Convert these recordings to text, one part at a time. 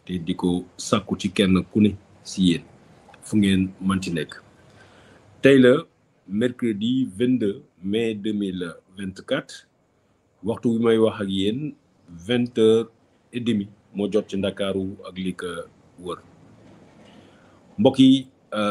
te di ko sàkku ci kenn ku ne si yéen fu ngeen manti nekk tey la mercredi 22 mai 2024 waxtu bi may wax ak yéen vingt heures et demi moo jot ci ndakaaru ak li ko wër mbokk yi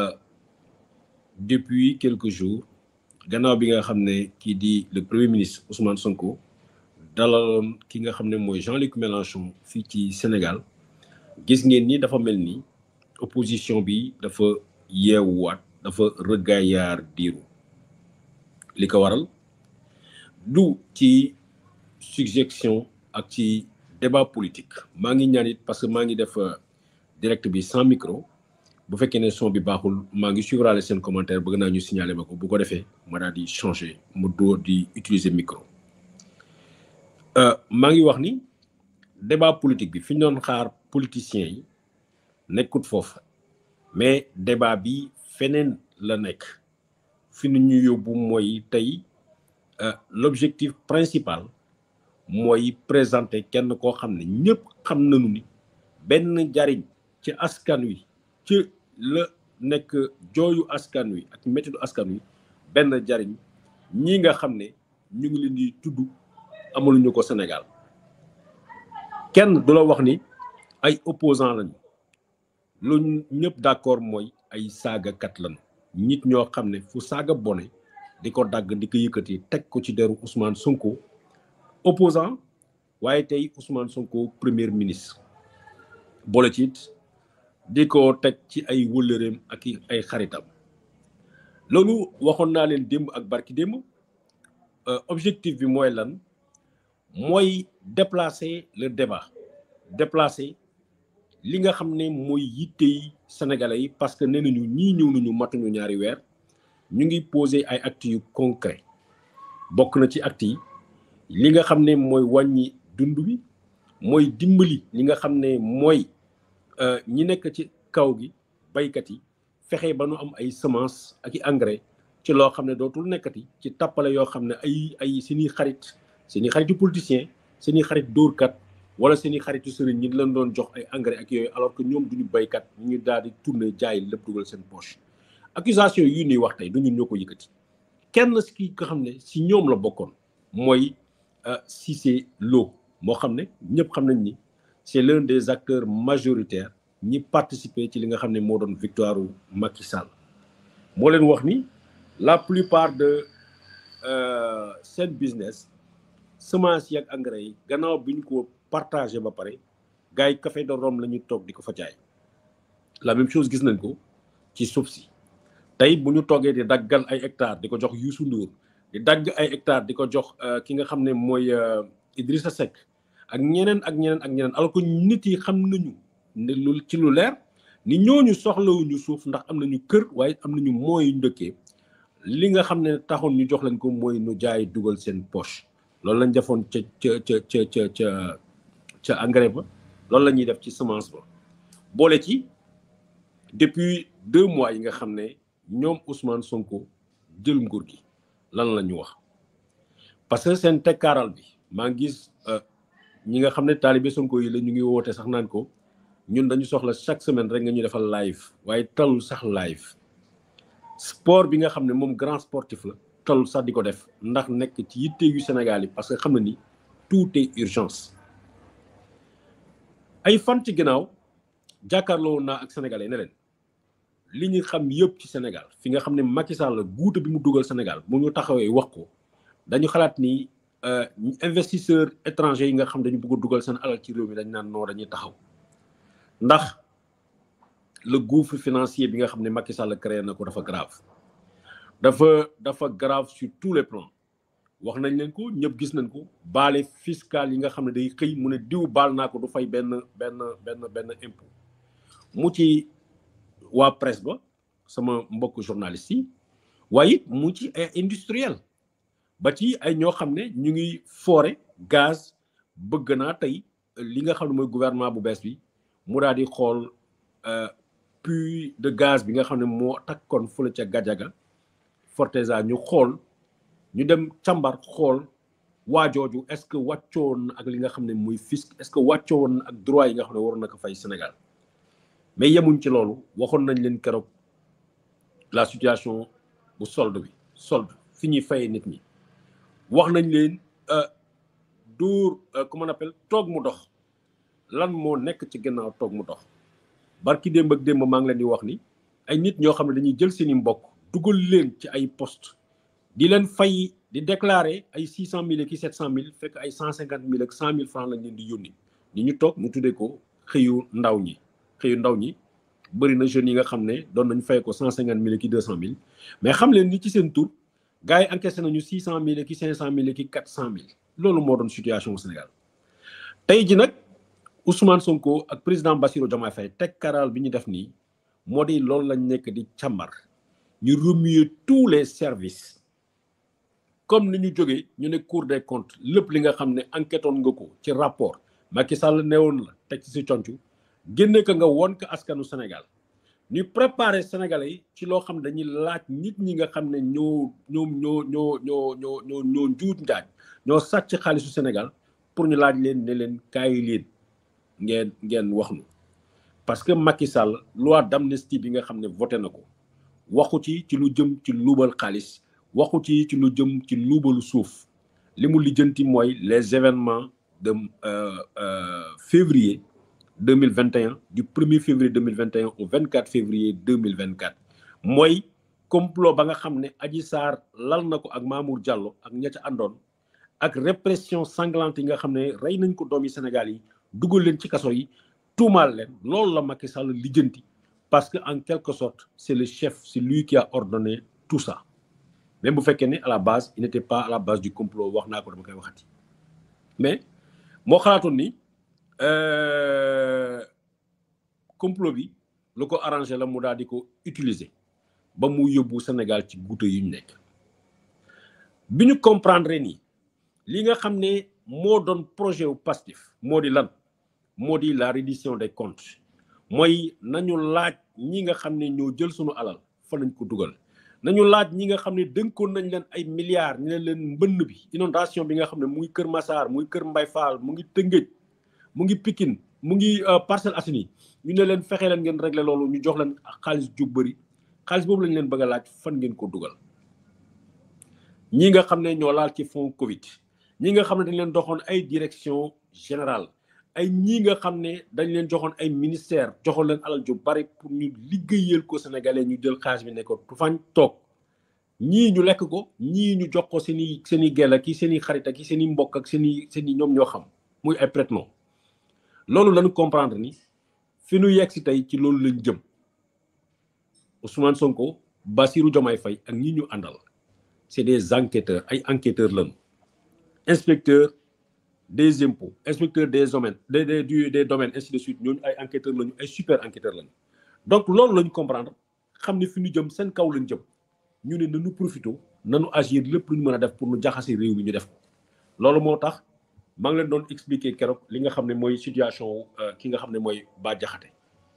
depuis quelques jours gannaaw bi nga xam ne kii di le premier ministre Ousmane Sonko dalaloon ki nga xam ne mooy Jean-Luc Mélenchon fii ci Sénégal gis ngeen ni dafa mel ni opposition bi dafa yeewuwaat dafa rëggaayaar diiru li ko waral du ci suggestion ak ci débat politique maa ngi ñaan it parce que maa ngi def direct bi sans micro bu fekkee ne son bi baaxul maa ngi suivraale seen commentaire bëgg naa ñu signaler ma ko bu ko defee ma daal di changer mu doo di utiliser micro maa ngi wax ni débat politique bi fi ñu doon xaar politiciens yi nekkut foofu mais débat bi feneen la nekk fi nu ñu yóbbu mooy tey l'objectif principal mooy présenter kenn koo xam ne ñëpp xam nañu ni benn jariñ ci askan wi ci la nekk jooyu askan wi ak méttidu askan wi benn jariñ ñi nga xam ne ñu ngi leen di tudd amaluñu ko Sénégal kenn du la wax ni ay opposant lañu lu ñëpp d'accord mooy ay saagakat lañu nit ñoo xam ne fu saaga bone di ko dagg di ko yëkkati teg ko ci deru Ousmane Sonko opposant waaye tey Ousmane Sonko premier ministre boole ci it di ko teg ci ay wëllëreem ak ay xaritam loolu waxoon naa leen démb ak barki démb objectif bi mooy lan mooy déplacer le débat déplacer li nga xam ne mooy yittey sénégalais yi parce que nee nañu ñii ñëw nañu matuñu ñaari weer ñu ngi poser ay actes yu concret bokk na ci actes yi li nga xam ne mooy wàññi dund bi mooy dimbali li nga xam ne mooy ñi nekk ci kaw gi baykat yi fexe ba nu am ay semence ak i engrais ci loo xam ne dootul nekkati ci tappale yoo xam ne ay ay seeni xarit seeni xaritu politicien seeni xarit dóorkat wala seeni xaritu sëriñ ñi leen doon jox ay engrais ak yooyu alors que ñoom duñu baykat ñu daal di tourner jaay lépp dugal seen poche accusation yi ñuy wax tey du ñun ñoo ko yëkkati kenn si ki nga xam ne si ñoom la bokkoon mooy Cissé Lo moo xam ne ñëpp xam nañ ni c'est l'un des acteurs majoritaires ñi participer ci li nga xam ne moo doon victoire u Macky Sall moo leen wax ni la plupart de seen business semence yi ak engrais yi gannaaw bi ñu ko partagé ba pare gars yi café de Rome la ñuy toog di ko fa jaay la même chose gis nañ ko ci suuf si tey bu ñu toogee di daggal ay hectares di ko jox Youssou Ndour di dagg ay hectares di ko jox ki nga xam ne mooy Idrissa Seck ak ñeneen ak ñeneen ak ñeneen alors que nit yi xam nañu ne lu ci lu leer ni ñooñu soxlawuñu suuf ndax am nañu kër waaye am nañu mooy yu dëkkee li nga xam ne taxoon ñu jox leen ko mooy nu jaay dugal seen poche loolu lañ defoon ca ca ca ca ca ca ca engrais ba loolu la ñuy def ci semence ba boole ci depuis deux mois yi nga xam ne ñoom Ousmane Sonko jël nguur gi lan la ñu wax parce que seen tekkaaral bi maa ngi gis ñi nga xam ne taalibe Sonko yi la ñu ngi woote sax naan ko ñun dañu soxla chaque semaine rek nga ñu defal live waaye talul sax live sport bi nga xam ne moom grand sportif la talul sax di ko def ndax nekk ci yitte yu Sénégal yi parce que xam na ni tout est urgence ay fan ci ginnaaw jàkkaarloo naa ak sénégalais ne leen li ñu xam yëpp ci Sénégal fi nga xam ne Macky Sall guuta bi mu dugal Sénégal mu ñu taxawee wax ko dañu xalaat ni investisseurs étrangers yi nga xam dañu bëgg a dugal seen alal ci réew mi dañ naan noo dañuy taxaw ndax le gouffre financier bi nga xam ne Macky Sall créé na ko dafa grave dafa dafa grave sur tous les plans wax nañ leen ko ñëpp gis nañ ko baale fiscal yi nga xam ne day xëy mu ne diw baal naa ko du fay benn benn benn benn impôt mu ci waa presse ba sama mbokk journaliste yi waaye it mu ci ay industriel ba ci ay ñoo xam ne ñu ngi foore gaz bëgg naa tey li nga xam ne mooy gouvernement bu bees bi mu daal di xool puits de gaz bi nga xam ne moo takkoon fële ca Gajaga Forteza ñu xool ñu dem càmbar xool waa jooju est-ce que wàccoon na ak li nga xam ne muy fisc est-ce que wàccoon na ak droit yi nga xam ne waroon na ko fay Sénégal mais yemuñ ci loolu waxoon nañ leen keroog la situation bu solde bi solde fi ñuy fayee nit ñi wax nañ leen dóor comment on appelle toog mu dox lan moo nekk ci gannaaw toog mu dox barki démb ak démb maa ngi leen di wax ni ay nit ñoo xam ne dañuy jël seeni mbokk dugal leen ci ay poste di leen fay di déclarer ay six cent mille ki sept cent mille fekk ay cent cinquante mille ak cent mille francs lañ leen di yónni ni ñu toog mu tuddee ko xëyu ndaw ñi xëyu ndaw ñi bëri na jeunes yi nga xam ne doon nañ fay ko cent cinquante mille ki deux cent mille mais xam leen ni ci seen tur gars yi encaissé nañu six cent mille ki cinq cent mille ki quatre cent mille loolu moo doon situation au Sénégal tey ji nag Ousmane Sonko ak président Bassirou Diomaye Faye teg karal bi ñu def nii moo di loolu lañ nekk di càmbar ñu remuer tous les services comme ni ñu jógee ñu ne Cour des comptes lépp li nga xam ne enquête woon nga ko ci rapport Macky Sall newoon la teg ci si concu génne ko nga woon ko askanu Sénégal ñu préparer Sénégalais yi ci loo xam ne dañuy laaj nit ñi nga xam ne ñoo ñoom ñoo ñoo ñoo ñoo ñoo ñoo njuut njaaj ñoo sàcc xaalisu Sénégal pour ñu laaj leen ne leen kaay leen ngeen ngeen wax nu parce que Macky Sall loi d'amnistie bi nga xam ne voté na ko waxu ci ci lu jëm ci luubal xaalis waxu ci ci lu jëm ci luubalu suuf li mu lijjanti mooy les événements de février 2021 du 1er février 2021 au 24 février 2024 mooy complot ba nga xam ne Adji Sarr lal na ko ak Mamour Diallo ak ña ca àndoon ak répression sanglante yi nga xam ne rey nañ ko doomi Sénégal yi dugal leen ci kaso yi tuumaal leen loolu la Macky Sall lijjanti parce que en quelque sorte c'est le chef c'est lui qui a ordonné tout ça même bu fekkee ne à la base il n'était pas à la base du complot wax naa ko dama koy waxati mais moo xalaatoon ni complot bi lu ko arrangé la mu daal di ko utiliser ba mu yóbbu Sénégal ci guute yu ñu nekk bi ñu comprendre nii li nga xam ne moo doon projet wu Pastef moo di lan moo di la reddition des comptes mooy nañu laaj ñi nga xam ne ñoo jël sunu alal fa lañ ko dugal nañu laaj ñi nga xam ne dënkoon nañ leen ay milliards ñu ne leen mbënn bi inondation bi nga xam ne mu ngi Kër Massar mu ngi Kër Mbay Fall mu ngi Tëngéej mu ngi Pikine mu ngi Parcelles Assainies ñu ne leen fexe leen ngeen régler loolu ñu jox leen xaalis ju bëri xaalis boobu lañ leen bëgg a laaj fan ngeen ko dugal ñi nga xam ne ñoo laal ci fond Covid ñi nga xam ne dañ leen doxoon ay direction générale ay ñii nga xam ne dañ leen joxoon ay ministère joxoon leen alal ju bari pour ñu liggéeyal ko sénégalais ñu jël xaalis bi ne ko tu fañ toog ñii ñu lekk ko ñii ñu jox ko seen i seen i gel ak seen i xarit ak seen i mbokk ak seen i seen i ñoom ñoo xam muy ay prête-nom loolu lañu comprendre ni fi ñu yegg si tey ci loolu lañ jëm Ousmane Sonko Bassirou Diomaye Faye ak ñi ñu àndal c'est des enquêteurs ay enquêteurs lañu inspecteur des impôts inspecteur des domaines des des des domaines ainsi de suite ñooñu ay enquêteurs lañu ay super enquêteurs lañu donc loolu lañu comprendre xam ne fi ñu jëm seen kaw lañ jëm ñu ne nañu profité nañu agir lépp lu ñu mën a def pour ñu jaxase réew mi ñu def ko loolu moo tax maa ngi leen doon expliquer keroog li nga xam ne mooy situation ki nga xam ne mooy Bah Diakhaté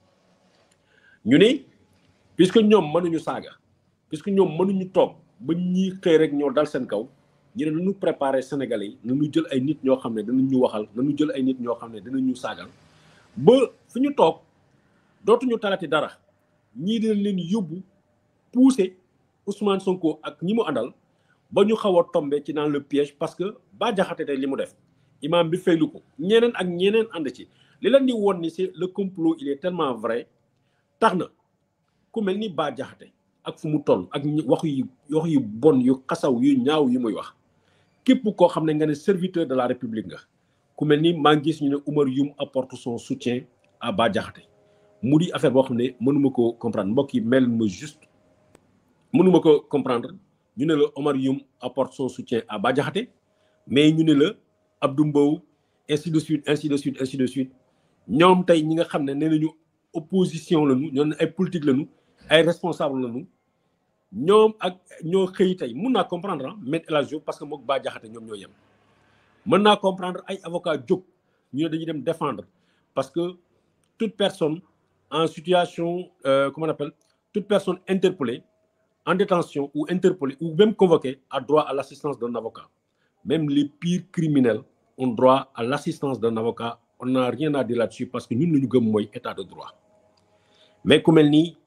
ñu ne puisque ñoom mënuñu saaga puisque ñoom mënuñu toog ba ñii xëy rek ñoo dal seen kaw ñu ne nañu préparer Sénégalais yi nañu jël ay nit ñoo xam ne danañ ñu waxal nañu jël ay nit ñoo xam ne danañ ñu saagal ba fi ñu toog dootuñu talati dara ñii dinañ leen yóbbu pousser Ousmane Sonko ak ñi mu àndal ba ñu xaw a tombé ci dans le piège parce que Bah Diakhaté tey li mu def imam bi faylu ko ñeneen ak ñeneen ànd ci li leen di woon ni c'est le complot il est tellement vrai tax na ku mel ni Bah Diakhaté ak fu mu toll ak wax yu wax yu bon yu xasaw yu ñaaw yu muy wax képp koo xam ne nga ne serviteur de la république nga ku mel ni maa ngi gis ñu ne Oumar Youm apporte son soutien à Bah Diakhaté mu di affaire boo xam ne mënuma ko comprendre mbokk yi mel ma juste mënuma ko comprendre ñu ne la Oumar Youm apporte son soutien à Bah Diakhaté mais ñu ne la Abdou Mbow ainsi de suite ainsi de suite ainsi de suite ñoom tey ñi nga xam ne nee nañu opposition lañu ñoo ne ay politique lañu ay responsable lañu ñoom ak ñoo xëy tey mun naa comprendre ah Me El Hadji Diouf parce que mook Bah Diakhaté ñoom ñoo yem mën naa comprendre ay avocat jóg ñu ne dañuy dem défendre parce que toute personne en situation euh, comment on appelle toute personne interpellée en détention ou interpellée ou même convoquée a droit à l'assistance d'un avocat même les pires criminels ont droit à l'assistance d'un avocat on n'a rien à dire là-dessus parce que ñun lu ñu gëm mooy état de droit mais ku mel ni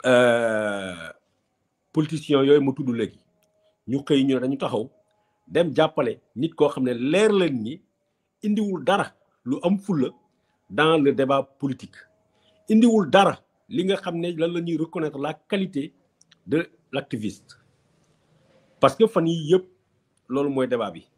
politiciens yooyu ma tudd léegi ñu xëy ñu ne dañu taxaw dem jàppale nit koo xam ne leer leen ni indiwul dara lu am fulla dans le débat politique indiwul dara li nga xam ne lan la ñuy reconnaître la qualité de l'activiste parce que fan yii yëpp loolu mooy débat bi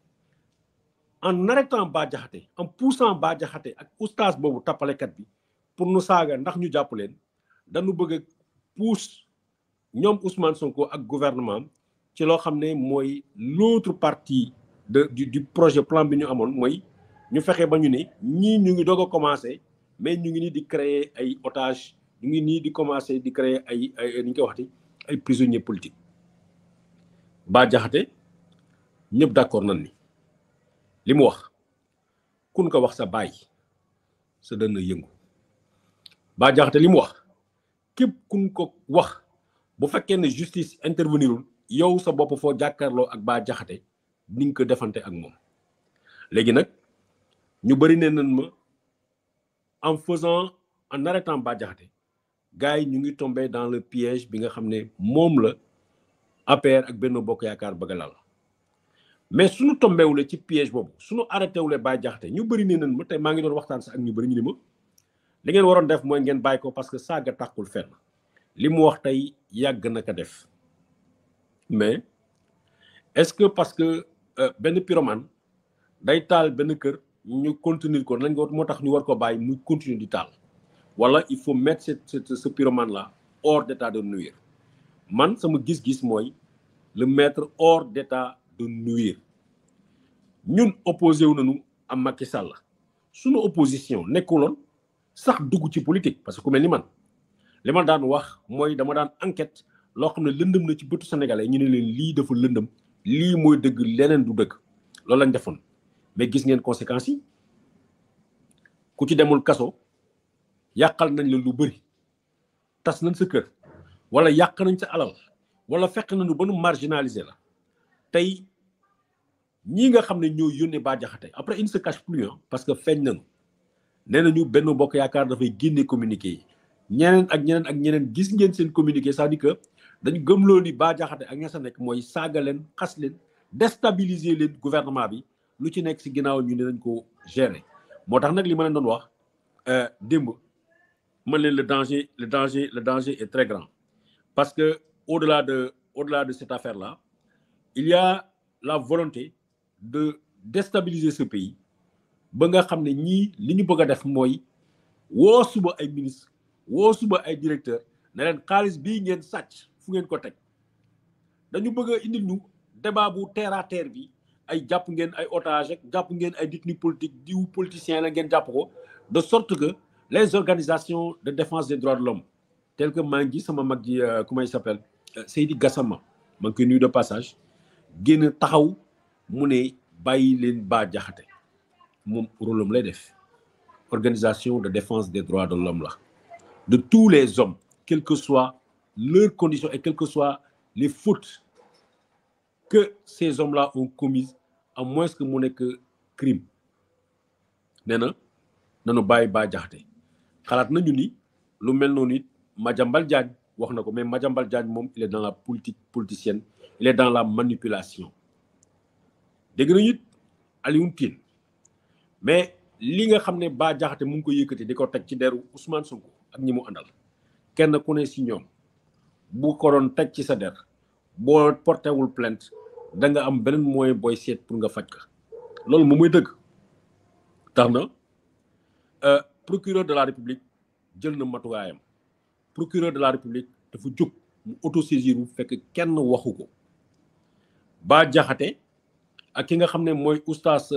en arrêtant Bah Diakhaté en poussant Bah Diakhaté ak oustaz boobu tappalekat bi pour nu saaga ndax ñu jàpp leen dañu bëgg a pousse ñoom Ousmane Sonko ak gouvernement ci loo xam ne mooy l'autre partie de du du projet plan bi ñu amoon mooy ñu fexe ba ñu ne ñii ñu ngi doog a commencé mais ñu ngi nii di créer ay otages ñu ngi nii di commencé di créer ay ay ni ñu koy waxati ay prisonniers politiques Bah Diakhaté ñëpp d'accord nañ ni li mu wax kun ko wax sa baay sa dënn yëngu Bah Diakhaté li mu wax képp kun ko wax bu fekkee ne justice intervenirul yow sa bopp foo jàkkaarloo ak Bah Diakhaté ni nga ko defante ak moom léegi nag ñu bëri ne nañ ma en faisant en arrêtant Bah Diakhaté gars yi ñu ngi tombé dans le piège bi nga xam ne moom la APR ak Benno Bokk Yaakaar bëgg a lal mais suñu tombéwule ci piège boobu suñu arrêté wule Bah Diakhaté ñu bëri ne nañ ma tey maa ngi doon waxtaan sax ak ñu bëri ñu ni ma li ngeen waroon def mooy ngeen bàyyi ko parce que saaga tàkkul fenn li mu wax tey yàgg na ko def mais est-ce que parce que benn pyromane day taal benn kër ñu continuer ko lañ ko moo tax ñu war ko bàyyi muy continuer di taal wala il faut mettre ce ce pyromane là hors d'état de nuire man sama gis-gis mooy le mettre hors d'état de nuire ñun opposé wu nañu am Macky Sall suñu opposition nekkuloon sax dugg ci politique parce que ku mel ni man li ma daan wax mooy dama daan enquête loo xam ne lëndëm na ci bëtu sénégalais ñu ne leen lii dafa lëndëm lii mooy dëgg leneen du dëgg loolu lañ defoon mais gis ngeen conséquences yi ku ci demul kaso yàqal nañ la lu bëri tas nañ sa kër wala yàq nañ sa alal wala fekk nañu ba nu marginaliser la tey ñii nga xam ne ñoo yónnee Bah Diakhaté après il ne se cache plus parce que feeñ nañu nee nañu benn bokk yaakaar dafay génne communiqué yi ñeneen ak ñeneen ak ñeneen gis ngeen seen communiqué c'est-à-dire que dañu gëmloo ni Bah Diakhaté ak ña sa nekk mooy saaga leen xas leen déstabiliser leen gouvernement bi lu ci nekk si ginnaaw ñu ne nañ ko gérer moo tax nag li ma leen doon wax démb man leen le danger le danger le danger est très grand parce que au-delà de au-delà de cette affaire là il y a la volonté de déstabiliser ce pays ba nga xam ne ñii li ñu bëgg a def mooy woo suba ay ministre woo suba ay directeur ne leen xaalis bii ngeen sàcc fu ngeen ko teg dañu bëgg a indil ñu débat bu terre à terre bi ay jàpp ngeen ay otage ak jàpp ngeen ay détenu politique diw politicien la ngeen jàpp ko de sorte que les organisations de défense des droits de l'homme telles que maa ngi sama mag ji comment il s'appelle Seydi Gassama maa ngi koy nuyu de passage génn taxaw mu ne bàyyi leen Bah Diakhaté moom rôle am lay def organisation de défense des droits de l'homme la de tous les hommes quelles que soient leurs conditions et quelles que soient les fautes que ces hommes-là ont commises à moins que mu nekk crime nee na nanu bàyyi Bah Diakhaté xalaat nañu ni lu mel noonu it Madiambal Diagne wax na ko mais Madiambal Diagne moom il est dans la politique politicienne il est dans la manipulation dégg nañu it Alioune Tine mais li nga xam ne Bah Diakhaté mu ngi ko yëkkati di ko teg ci deru Ousmane Sonko ak ñi mu àndal kenn ku ne si ñoom bu ko doon teg ci sa der boo portéwul plainte da nga am beneen moyen booy seet pour nga faj ka loolu moom mooy dëgg tax na procureur de la république jël na matuwaayam procureur de la république dafa jóg mu autosaisir bu fekk kenn waxu ko Bah Diakhaté ak ki nga xam ne mooy oustaz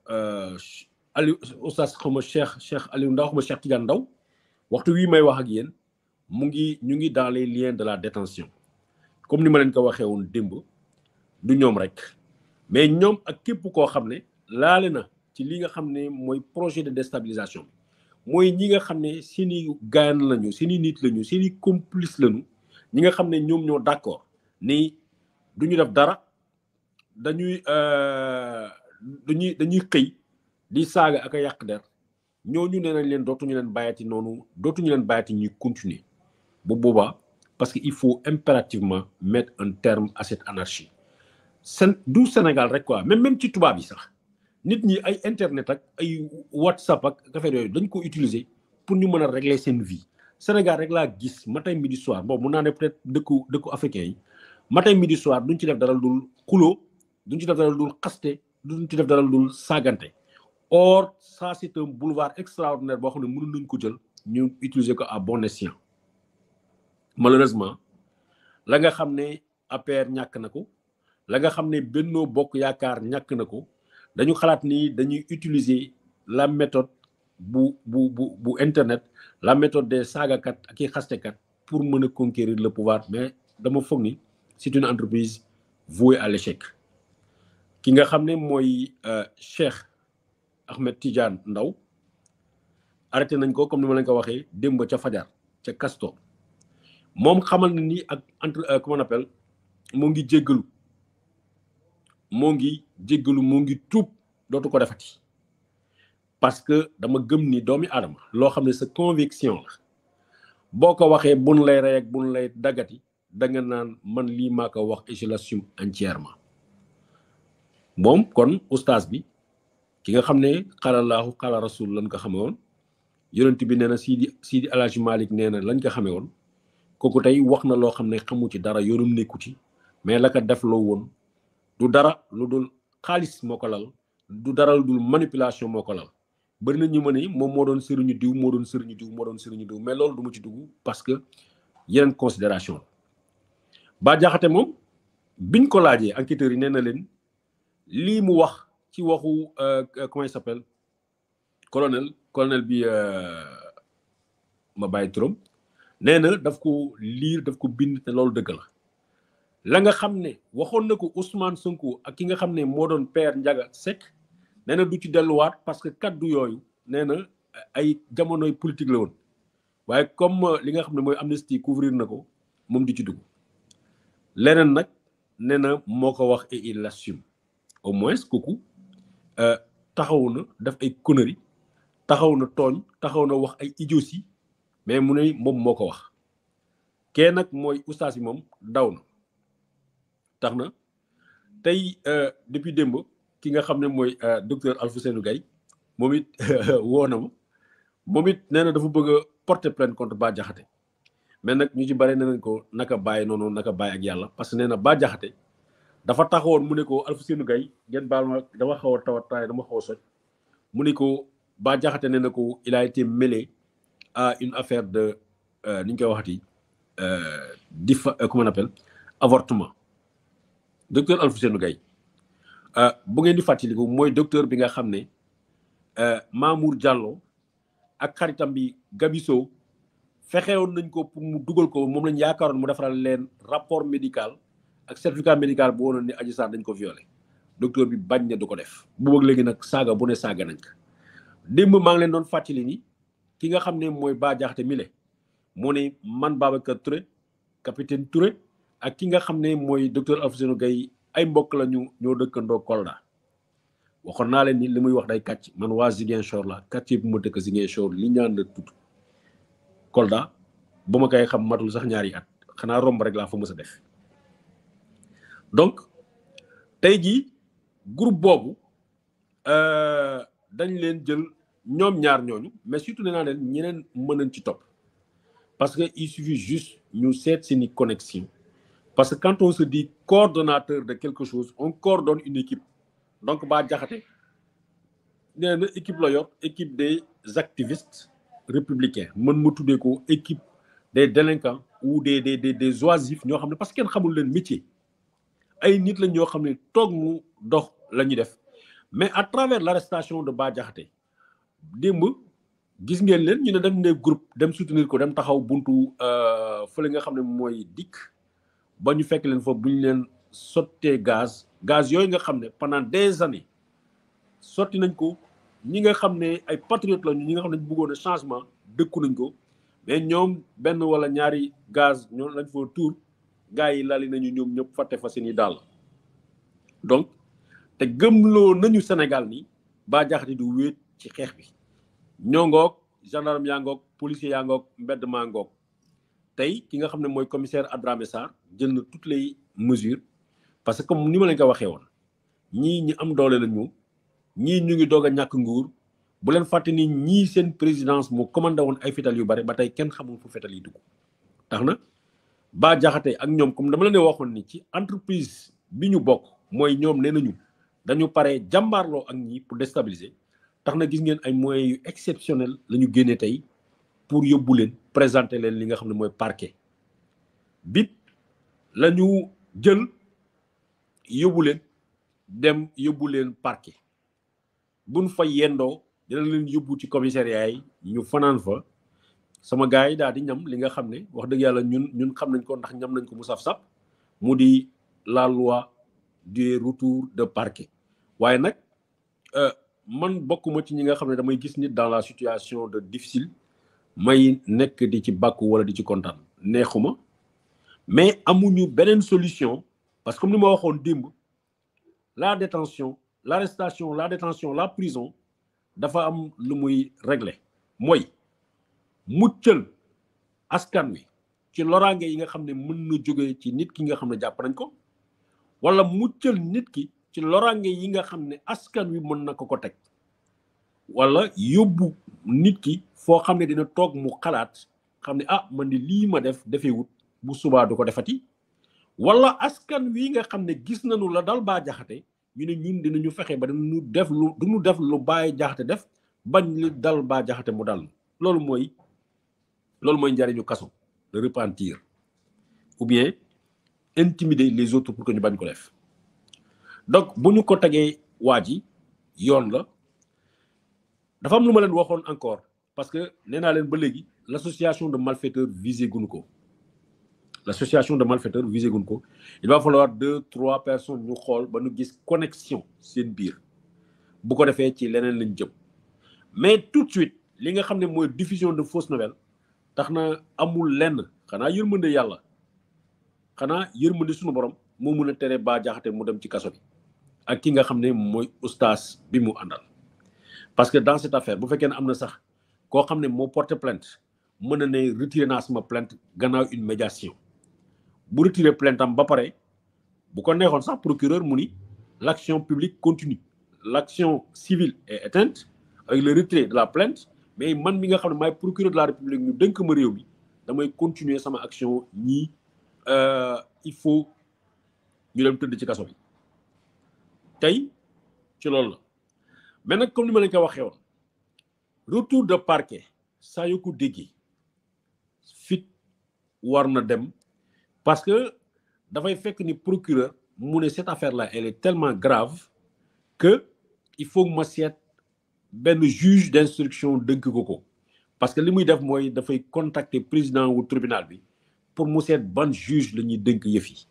Aliou oustaz xaw ma Cheikh Cheikh Aliou Ndaw xaw ma Cheikh Tidiane Ndaw waxtu wii may wax ak yéen mu ngi ñu ngi dans les liens de la détention comme ni ma leen ko waxee woon démb du ñoom rek mais ñoom ak képp koo xam ne laale na ci li nga xam ne mooy projet de déstabilisation mooy ñi nga xam ne seeni gaan lañu seeni nit lañu seeni complice lañu ñi nga xam ne ñoom ñoo d'accord ni du ñu def dara dañuy dañuy dañuy xëy di saaga ak a yàq der ñooñu nee nañ leen dootuñu leen bàyyati noonu dootuñu leen bàyyati ñuy continuer bu boobaa parce que il faut impérativement mettre un terme à cette anarchie sen du Sénégal rek quoi même même ci tubaab yi sax nit ñi ay internet ak ay whatsapp ak affaire yooyu dañ ko utiliser pour ñu mën a régler seen vie Sénégal rek laa gis matin midi soir bon mun naa ne peut-être dëkku dëkku africain yi matin midi soir duñ ci def dara dul xuloo duñ ci def dara dul xaste duñ ci def dara dul saagante or ça c'est un boulevard extraordinaire boo xam ne mënu nañ ko jël ñu utiliser ko à bon escient malheureusement la nga xam ne APR ñàkk na ko la nga xam ne Benno Bokk Yaakaar ñàkk na ko dañu xalaat ni dañuy utiliser la méthode bu bu bu bu internet la méthode des saagakat ak i xastekat pour mën a conquérir le pouvoir mais dama foog ni c'est une entreprise vouée à l'échec ki nga xam ne mooy Cheikh Ahmed Tidiane Ndaw arrêté nañ ko comme ni ma leen ko waxee démb ca fajar ca Castor moom xamal na ni ak entre comment on appelle moo ngi jéggalu moo ngi jéggalu moo ngi tuub dootu ko defati parce que dama gëm ni doomi aadama loo xam ne sa conviction la boo ko waxee bun lay rey ak bun lay daggati da nga naan man lii maa ko wax et je l'assume entièrement moom kon oustaz bi ki nga xam ne xalalaahu xala rasul lañ ko xame woon yonent bi nee na Sidi Sidi Alaaji Malik nee na lañ ko xame woon kooku tey wax na loo xam ne xamu ci dara yoonum nekku ci mais la ko def loo woon du dara lu dul xaalis moo ko lal du dara lu dul manipulation moo ko lal bëri na ñu ma ne moom moo doon sëriñu diw moo doon sëriñu diw moo doon sëriñu diw mais loolu du ma ci dugg parce que yeneen considération la Bah Diakhaté moom biñ ko laajee enquêteurs yi nee na leen lii mu wax ci waxu comment il s'appelle colonel colonel bi ma bàyyi turam nee na daf ko liir daf ko bind te loolu dëgg la la nga xam ne waxoon na ko Ousmane Sonko ak ki nga xam ne moo doon père Ndiaga Seck nee na du ci delluwaat parce que kaddu yooyu nee na ay jamonoy politique la woon waaye comme li nga xam ne mooy amnistie couvrir na ko moom di ci dugg leneen nag nee na moo ko wax et il l'assume au moins kooku taxaw na def ay conneries taxaw na tooñ taxaw na wax ay idioties mais mu ne moom moo ko wax kee nag mooy ustaas yi moom daw na tax na tey depuis démb ki nga xam ne mooy docteur Alfousseynou Gaye moom it woo na ma moom it nee na dafa bëgg a porter plainte contre Bah Diakhaté mais nag ñu ci bare nee nañ ko naka bàyyi noonu naka bàyyi ak yàlla parce que nee na Bah Diakhaté dafa taxawoon mu ne ko Alfousseynou Gaye ngeen baal ma dama xaw a tawat taay dama xaw a soj mu ne ko Bah Diakhaté nee na ko il a été mêlé à une affaire de ni ñu koy waxati difa comment on appelle avortement docteur Alfousseynou Gaye bu ngeen di fàttaliku mooy docteur bi nga xam ne Mamour Diallo ak xaritam bi Gabiso fexewoon nañ ko pour mu dugal ko moom lañ yaakaaroon mu defaral leen rapport médical ak certificat médical bu wonoon ni Adji Sarr dañ ko violé docteur bi bañ ne du ko def bu bëgg léegi nag saaga bu ne saaga nañ ko démb maa ngi leen doon fàttali ni ki nga xam ne mooy Bah Diakhaté mile moo ne man Babacar Touré capitaine Touré ak ki nga xam ne mooy docteur Alfousseynou Gaye ay mbokk la ñu ñoo dëkkandoo Kolda waxoon naa leen ni li muy wax day kàcc man waa Ziguinchor la quartier bu ma dëkk Ziguinchor li ñaan la tudd Kolda ba ma koy xam matul sax ñaari at xanaa romb rek laa fa mës a def donc tey jii groupe boobu dañ leen jël ñoom ñaar ñooñu mais surtout nee naa leen ñeneen mën nañ ci topp parce que il suffit juste ñu seet seeni connexion parce que quand on se dit coordonnateur de quelque chose on coordonne une équipe donc Bah Diakhaté nee na équipe la yor équipe des activistes républicains mën ma tuddee ko équipe des délinquants ou des des des des oisifs ñoo xam ne parce que kenn xamul leen métier ay nit lañ ñoo xam ne toog mu dox la ñuy def mais à travers l'arrestation de Bah Diakhaté démb gis ngeen leen ñu ne dem ne groupe dem soutenir ko dem taxaw buntu fële nga xam ne mooy dikk ba ñu fekk leen foofu bu ñu leen sottee gaz gaz yooyu nga xam ne pendant des années sotti nañ ko ñi nga xam ne ay patriotes lañu ñi nga xam ne bëggoon a changement dëkku nañ ko mais ñoom benn wala ñaari gaz ñoom lañ fa tuur gars yi lali nañu ñoom ñëpp fàtte fa seen i daal donc te gëmloo nañu Sénégal ni Bah Diakhaté du wéet ci xeex bi ñoo ngoog gendarme yaa ngoog policier yaa ngoog mbedd maa ngoog tey ki nga xam ne mooy commissaire Adramé Sarr jël na toutes les mesures parce que comme ni ma leen ko waxee woon ñii ñi am doole la ñu ñii ñu ngi doog a ñàkk nguur bu leen fàtte ni ñii seen présidence mu commandé woon ay fetal yu bari ba tey kenn xamul fu fetal yi dugg tax na Bah Diakhaté ak ñoom comme dama leen waxoon ni ci entreprise bi ñu bokk mooy ñoom nee nañu dañu pare jàmbaarloo ak ñi pour déstabiliser tax na gis ngeen ay moyens yu exceptionnel la ñu génnee tey pour yóbbu leen présenter leen li nga xam ne mooy parquet bit la ñu jël yóbbu leen dem yóbbu leen parquet buñ fa yendoo dina leen yóbbu ci commissariat yi ñu fanaan fa sama gars yi daal di ñam li nga xam ne wax dëgg yàlla ñun ñun xam nañ ko ndax ñam nañ ko mu saf-saf mu di la loi du retour de parquet waaye nag man bokkuma ci ñi nga xam ne damay gis nit dans la situation de difficile may nekk di ci bàkku wala di ci kontaan neexuma mais amuñu beneen solution parce que comme ni ma waxoon démb la détention l'arrestation la détention la prison dafa am lu muy régler mooy muccal askan wi ci loraange yi nga xam ne mën na jóge ci nit ki nga xam ne jàpp nañ ko wala muccal nit ki ci loraange yi nga xam ne askan wi mën na ko ko teg wala yóbbu nit ki foo xam ne dina toog mu xalaat xam ne ah man di lii ma def defewut bu subaa du ko defati wala askan wi nga xam ne gis nañu la dal Bah Diakhaté ñu ne ñun dinañu fexe ba dañu def lu duñu def lu Bah Diakhaté def bañ li dal Bah Diakhaté mu dal loolu mooy loolu mooy njariñu kaso de repentir ou bien intimider les autres pour que ñu bañ ko def donc bu ñu ko tegee waa ji yoon la dafa am lu ma leen waxoon encore parce que nee naa leen ba léegi l'association de malfaiteurs visé guñu ko l'association de malfaiteurs visé guñu ko il va falloir deux trois personnes ñu xool ba ñu gis connexion seen biir bu ko defee ci leneen lañ jëm mais tout de suite li nga xam ne mooy diffusion de fausses nouvelles tax na amul lenn xanaa yërmande yàlla xanaa yërmande suñu borom moo mun a tere Bah Diakhaté mu dem ci kaso bi ak ki nga xam ne mooy ustaas bi mu àndal parce que dans cette affaire bu fekkee ne am na sax koo xam ne moo porté plainte mën na ne retiré naa sama plainte gannaaw une médiation bu retiré plainte am ba pare bu ko neexoon sax procureur mu ni l'action publique continue l'action civile est éteinte avec le retrait de la plainte mais man mi nga xam ne maay procureur de la république ñu dënk ma réew mi damay continuer sama action ñii il faut ñu dem tëdd ci kaso bi tey ci loolu la mais nag comme ni ma leen ko waxee woon retour de parquet saa yu ko déggee fit war na dem parce que dafay fekk ni procureur mu ne cette affaire là elle est tellement grave que il faut ma seet benn juge d'instruction dënk ko ko parce que li muy def mooy dafay contacter président wu tribunal bi pour mu seet ban juge la ñuy dënk yëf yi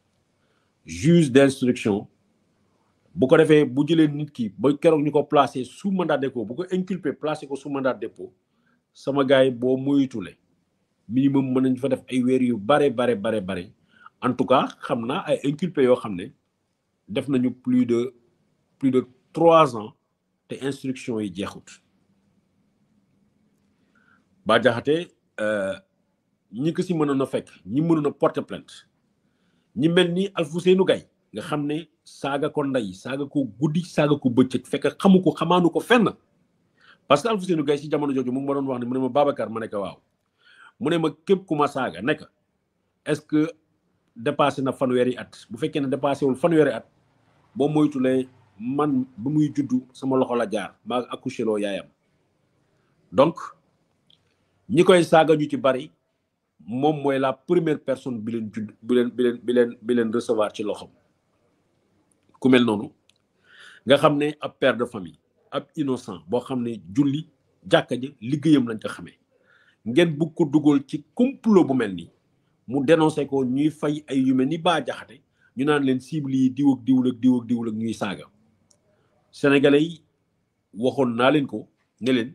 juge d'instruction bu ko defee bu jëlee nit ki ba keroog ñu ko placé sous mandat de dépôt bu ko inculpé placé ko sous mandat de dépôt sama gars yi boo moytule minimum mën nañ fa def ay weer yu bare bare bare bare en tout cas xam naa ay inculpé yoo xam ne def nañu plus de plus de trois ans te instruction yi jeexut Bah Diakhaté ñi ko si mënoon a fekk ñi mënoon a porter plainte ñi mel ni Alfousseynou Gaye nga xam ne saaga ko ndey saaga ko guddi saaga ko bëccëg fekk xamu ko xamaanu ko fenn parce que Alfousseynou Gaye si jamono jooju mu ngi ma doon wax ne mu ne ma Babacar ma ne ko waaw mu ne ma képp ku ma saaga nekk est-ce que dépassé na fanweeri at bu fekkee ne dépassé wul fanweeri at boo moytulee man bu muy juddu sama loxo la jaar maa accouché loo yaayam donc ñi koy saaga ñu ci bari moom mooy la première personne bi leen judd bi leen bi leen bi leen bi leen recevoir ci loxom ku mel noonu nga xam ne ab père de famille ab innocent boo xam ne julli jàkka ji liggéeyam lañ ko xamee ngeen bugg ko dugal ci complot bu mel nii mu dénoncé ko ñuy fay ay yu mel ni Bah Diakhaté ñu naan leen cible yi diw ak diwul ak diw ak diwul ak ñuy saaga sénégalais yi waxoon naa leen ko ne leen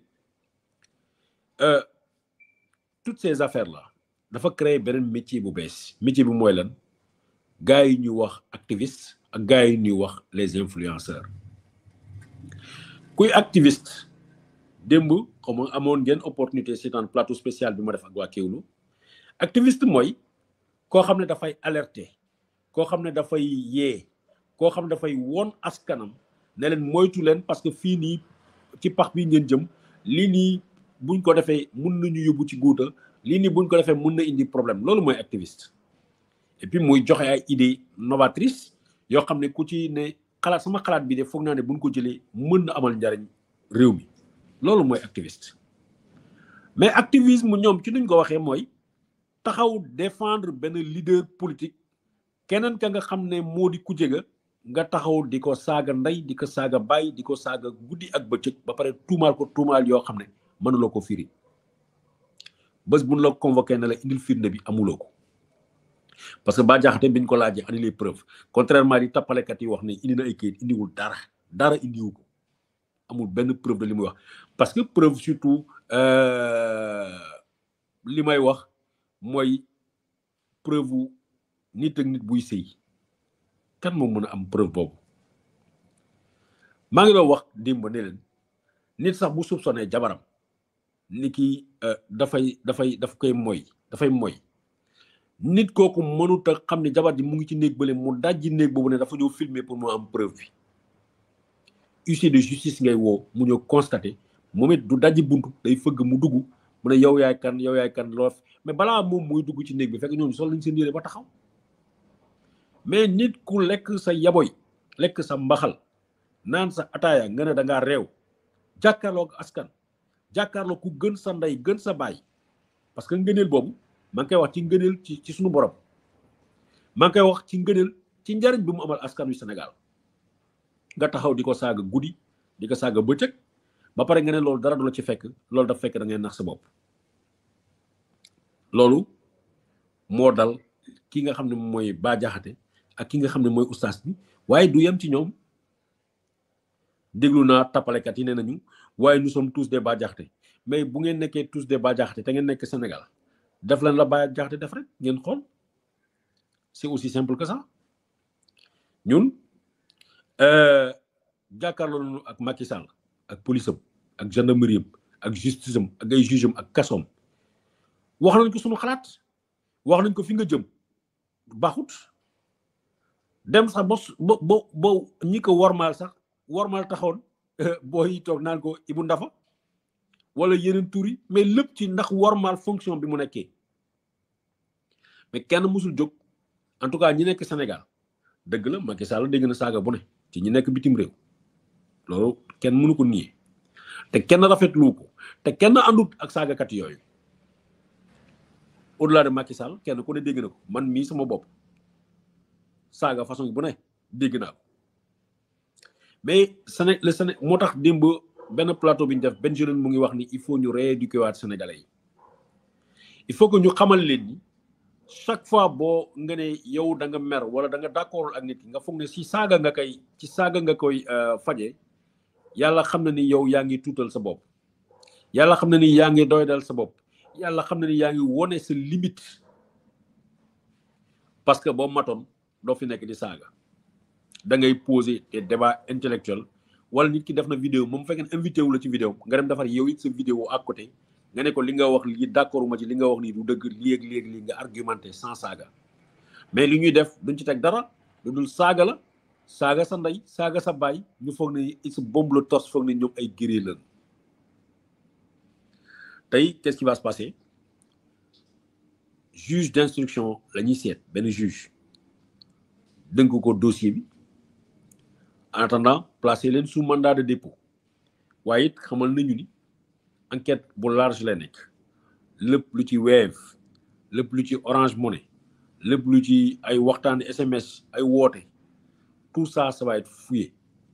toutes ces affaires là dafa créer beneen métier bu bees métier bi mooy lan gars yi ñuy wax activiste ak gars yi ñuy wax les influenceurs kuy activiste démb comme amoon ngeen opportunité seetaan plateau spécial bi ma def ak waa Kéwoulo activiste mooy koo xam ne dafay alerter koo xam ne dafay yee koo xam ne dafay woon askanam ne leen moytu leen parce que fii nii ci pax bi ngeen jëm lii nii buñ ko defee mun nañu yóbbu ci guuta lii nii buñ ko defee mun na indi problème loolu mooy activiste et puis muy joxe ay idées novatrices yoo xam ne ku ci ne xalaat sama xalaat bi de foog naa ne buñ ko jëlee mën na amal njariñ réew mi loolu mooy activiste mais activisme ñoom ci nuñ ko waxee mooy taxaw défendre benn leader politique keneen ka nga xam ne moo di ku jega nga taxaw di ko saaga ndey di ko saaga bàyyi di ko saaga guddi ak bëccëg ba pare tuumaal ko tuumaal yoo xam ne mënuloo ko firi bés buñ la convoqué ne la indil firnde bi amuloo ko parce que ba jaxate biñ ko laajee andi les preuves contrairement di tappalekat yi wax ne indi na ay kayit indiwul dara dara indiwu ko amul benn preuve de li muy wax parce que preuve surtout li may wax mooy preuve nit ak nit buy sëy kan moo mën a am preuve boobu maa ngi doon wax démb ne leen nit sax bu soupçonné jabaram ni ki dafay dafay daf koy moy dafay moy nit kooku mënut a xam ne jabar ji mu ngi ci néeg bële mu dajji néeg boobu ne dafa ñëw filmer pour mu am preuve bi huissier de justice ngay woo mu ñëw constaté moom it du dajji buntu day fëgg mu dugg mu ne yow yaay kan yow yaay kan loof mais balaa moom muy dugg ci néeg bi fekk ñoom sol lañ seen yére ba taxaw mais nit ku lekk sa yaboy lekk sa mbaxal naan sa ataaya nga ne da ngaa réew jàkkaarloog askan jàkkaarloo ku gën sa ndey gën sa baay parce que ngëneel boobu maa ngi koy wax ci ngëneel ci ci suñu borom maa ngi koy wax ci ngëneel ci njariñ bi mu amal askan wi Sénégal nga taxaw di ko saaga guddi di ko saaga bëccëg ba pare nga ne loolu dara du la ci fekk loolu daf fekk da ngay nax sa bopp loolu moo dal ki nga xam ne mooy Bah Diakhaté ak ki nga xam ne mooy ustaas bi waaye du yem ci ñoom déglu naa tappalekat yi nee nañu waaye nous sommes tous des Bah Diakhaté mais bu ngeen nekkee tous des Bah Diakhaté te ngeen nekk Sénégal def leen la Bah Diakhaté def rek ngeen xool c'est aussi simple que ça ñun jàkkaarloo nañu ak Macky Sall ak police am ak gendarmerie am ak justice am ak ay juge am ak kasoom wax nañ ko suñu xalaat wax nañ ko fi nga jëm baaxut dem sax ba ba ba ñi ko wormaal sax wormaal taxoon booy toog naan ko Ibou Ndafa wala yeneen tur yi mais lépp ci ndax wormaal fonction bi mu nekkee mais kenn musul jóg en tout cas ñi nekk Sénégal dëgg la Macky Sall dégg na saaga bu ne ci ñi nekk bitim réew loolu kenn mënu ko nier te kenn rafetlu ko te kenn àndut ak saagakat yooyu au delà de Macky Sall kenn ku ne dégg na ko man mii sama bopp saaga façon bu ne dégg naa ko mais Séné le Séné moo tax démb benn plateau bi ñu def benn jeune mu ngi wax ni il faut ñu rééduquer waat sénégalais yi il faut que ñu xamal leen ni chaque fois boo nga ne yow da nga mer wala da nga d'accord ak nit ki nga foog ne si saaga nga koy ci saaga nga koy faje yàlla xam na ni yow yaa ngi tuutal sa bopp yàlla xam na ni yaa ngi doydal sa bopp yàlla xam na ni yaa ngi wone sa limite parce que boo matoon doo fi nekk di saaga da ngay poser des débats intellectuels wala nit ki def na vidéo moom fekkee invité wu la ci vidéo nga dem defar yow it sa vidéo à côté nga ne ko li nga wax lii d'accord ma ci li nga wax nii du dëgg léegi léegi lii nga argumenté sans saaga mais li ñuy def duñ ci teg dara lu dul saaga la saaga sa ndey saaga sa baay ñu foog ne il se bombe le torse foog ne ñoom ay guerrier lañ tey qu'est-ce qui va se passer juge d'instruction la ñuy seet benn juge dënk ko dossier bi en attendant placer leen sous mandat de dépôt waaye it xamal nañu ni enquête bu large lay nekk lépp lu ci Wave lépp lu ci Orange Money lépp lu ci ay waxtaan SMS ay woote tout ça ça va être fouillé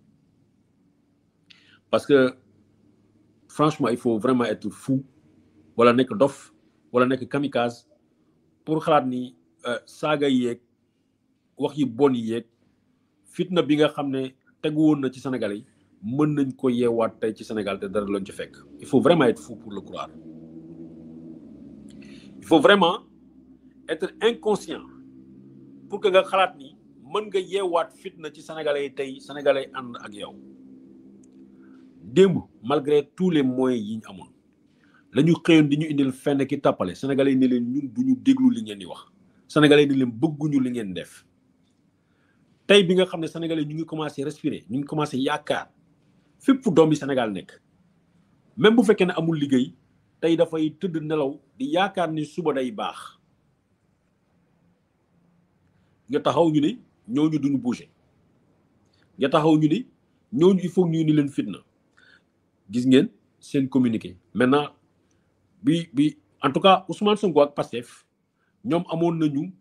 parce que franchement il faut vraiment être fou wala nekk dof wala nekk kamikaze pour xalaat ni saaga yeeg wax yi bon yi yeeg fitna bi nga xam ne tegu woon na ci Sénégal yi mën nañ ko yeewaat tey ci Sénégal te dara lañ ci fekk il faut vraiment être fou pour le croire il faut vraiment être inconscient pour que nga xalaat ni mën nga yeewaat fitna ci sénégalais yi tey sénégalais ànd ak yow démb malgré tous les moyens yi ñu amoon la ñu xëyoon di ñu indil fenn ki tàppale sénégalais yi ne leen ñun du ñu déglu li ngeen di wax sénégalais ni leen bëgguñu li ngeen def tey bi nga xam ne sénégalais ñu ngi commencé respirer ñu ngi commencé yaakaar fépp fu doom bi Sénégal nekk même bu fekkee ne amul liggéey tey dafay tëdd nelaw di yaakaar ni suba day baax nga taxaw ñu ne ñooñu duñu bouger nga taxaw ñu ne ñooñu il faut ñu ni leen fitna gis ngeen seen communiqué maintenant bi bi en tout cas Ousmane Sonko ak Pastef ñoom amoon nañu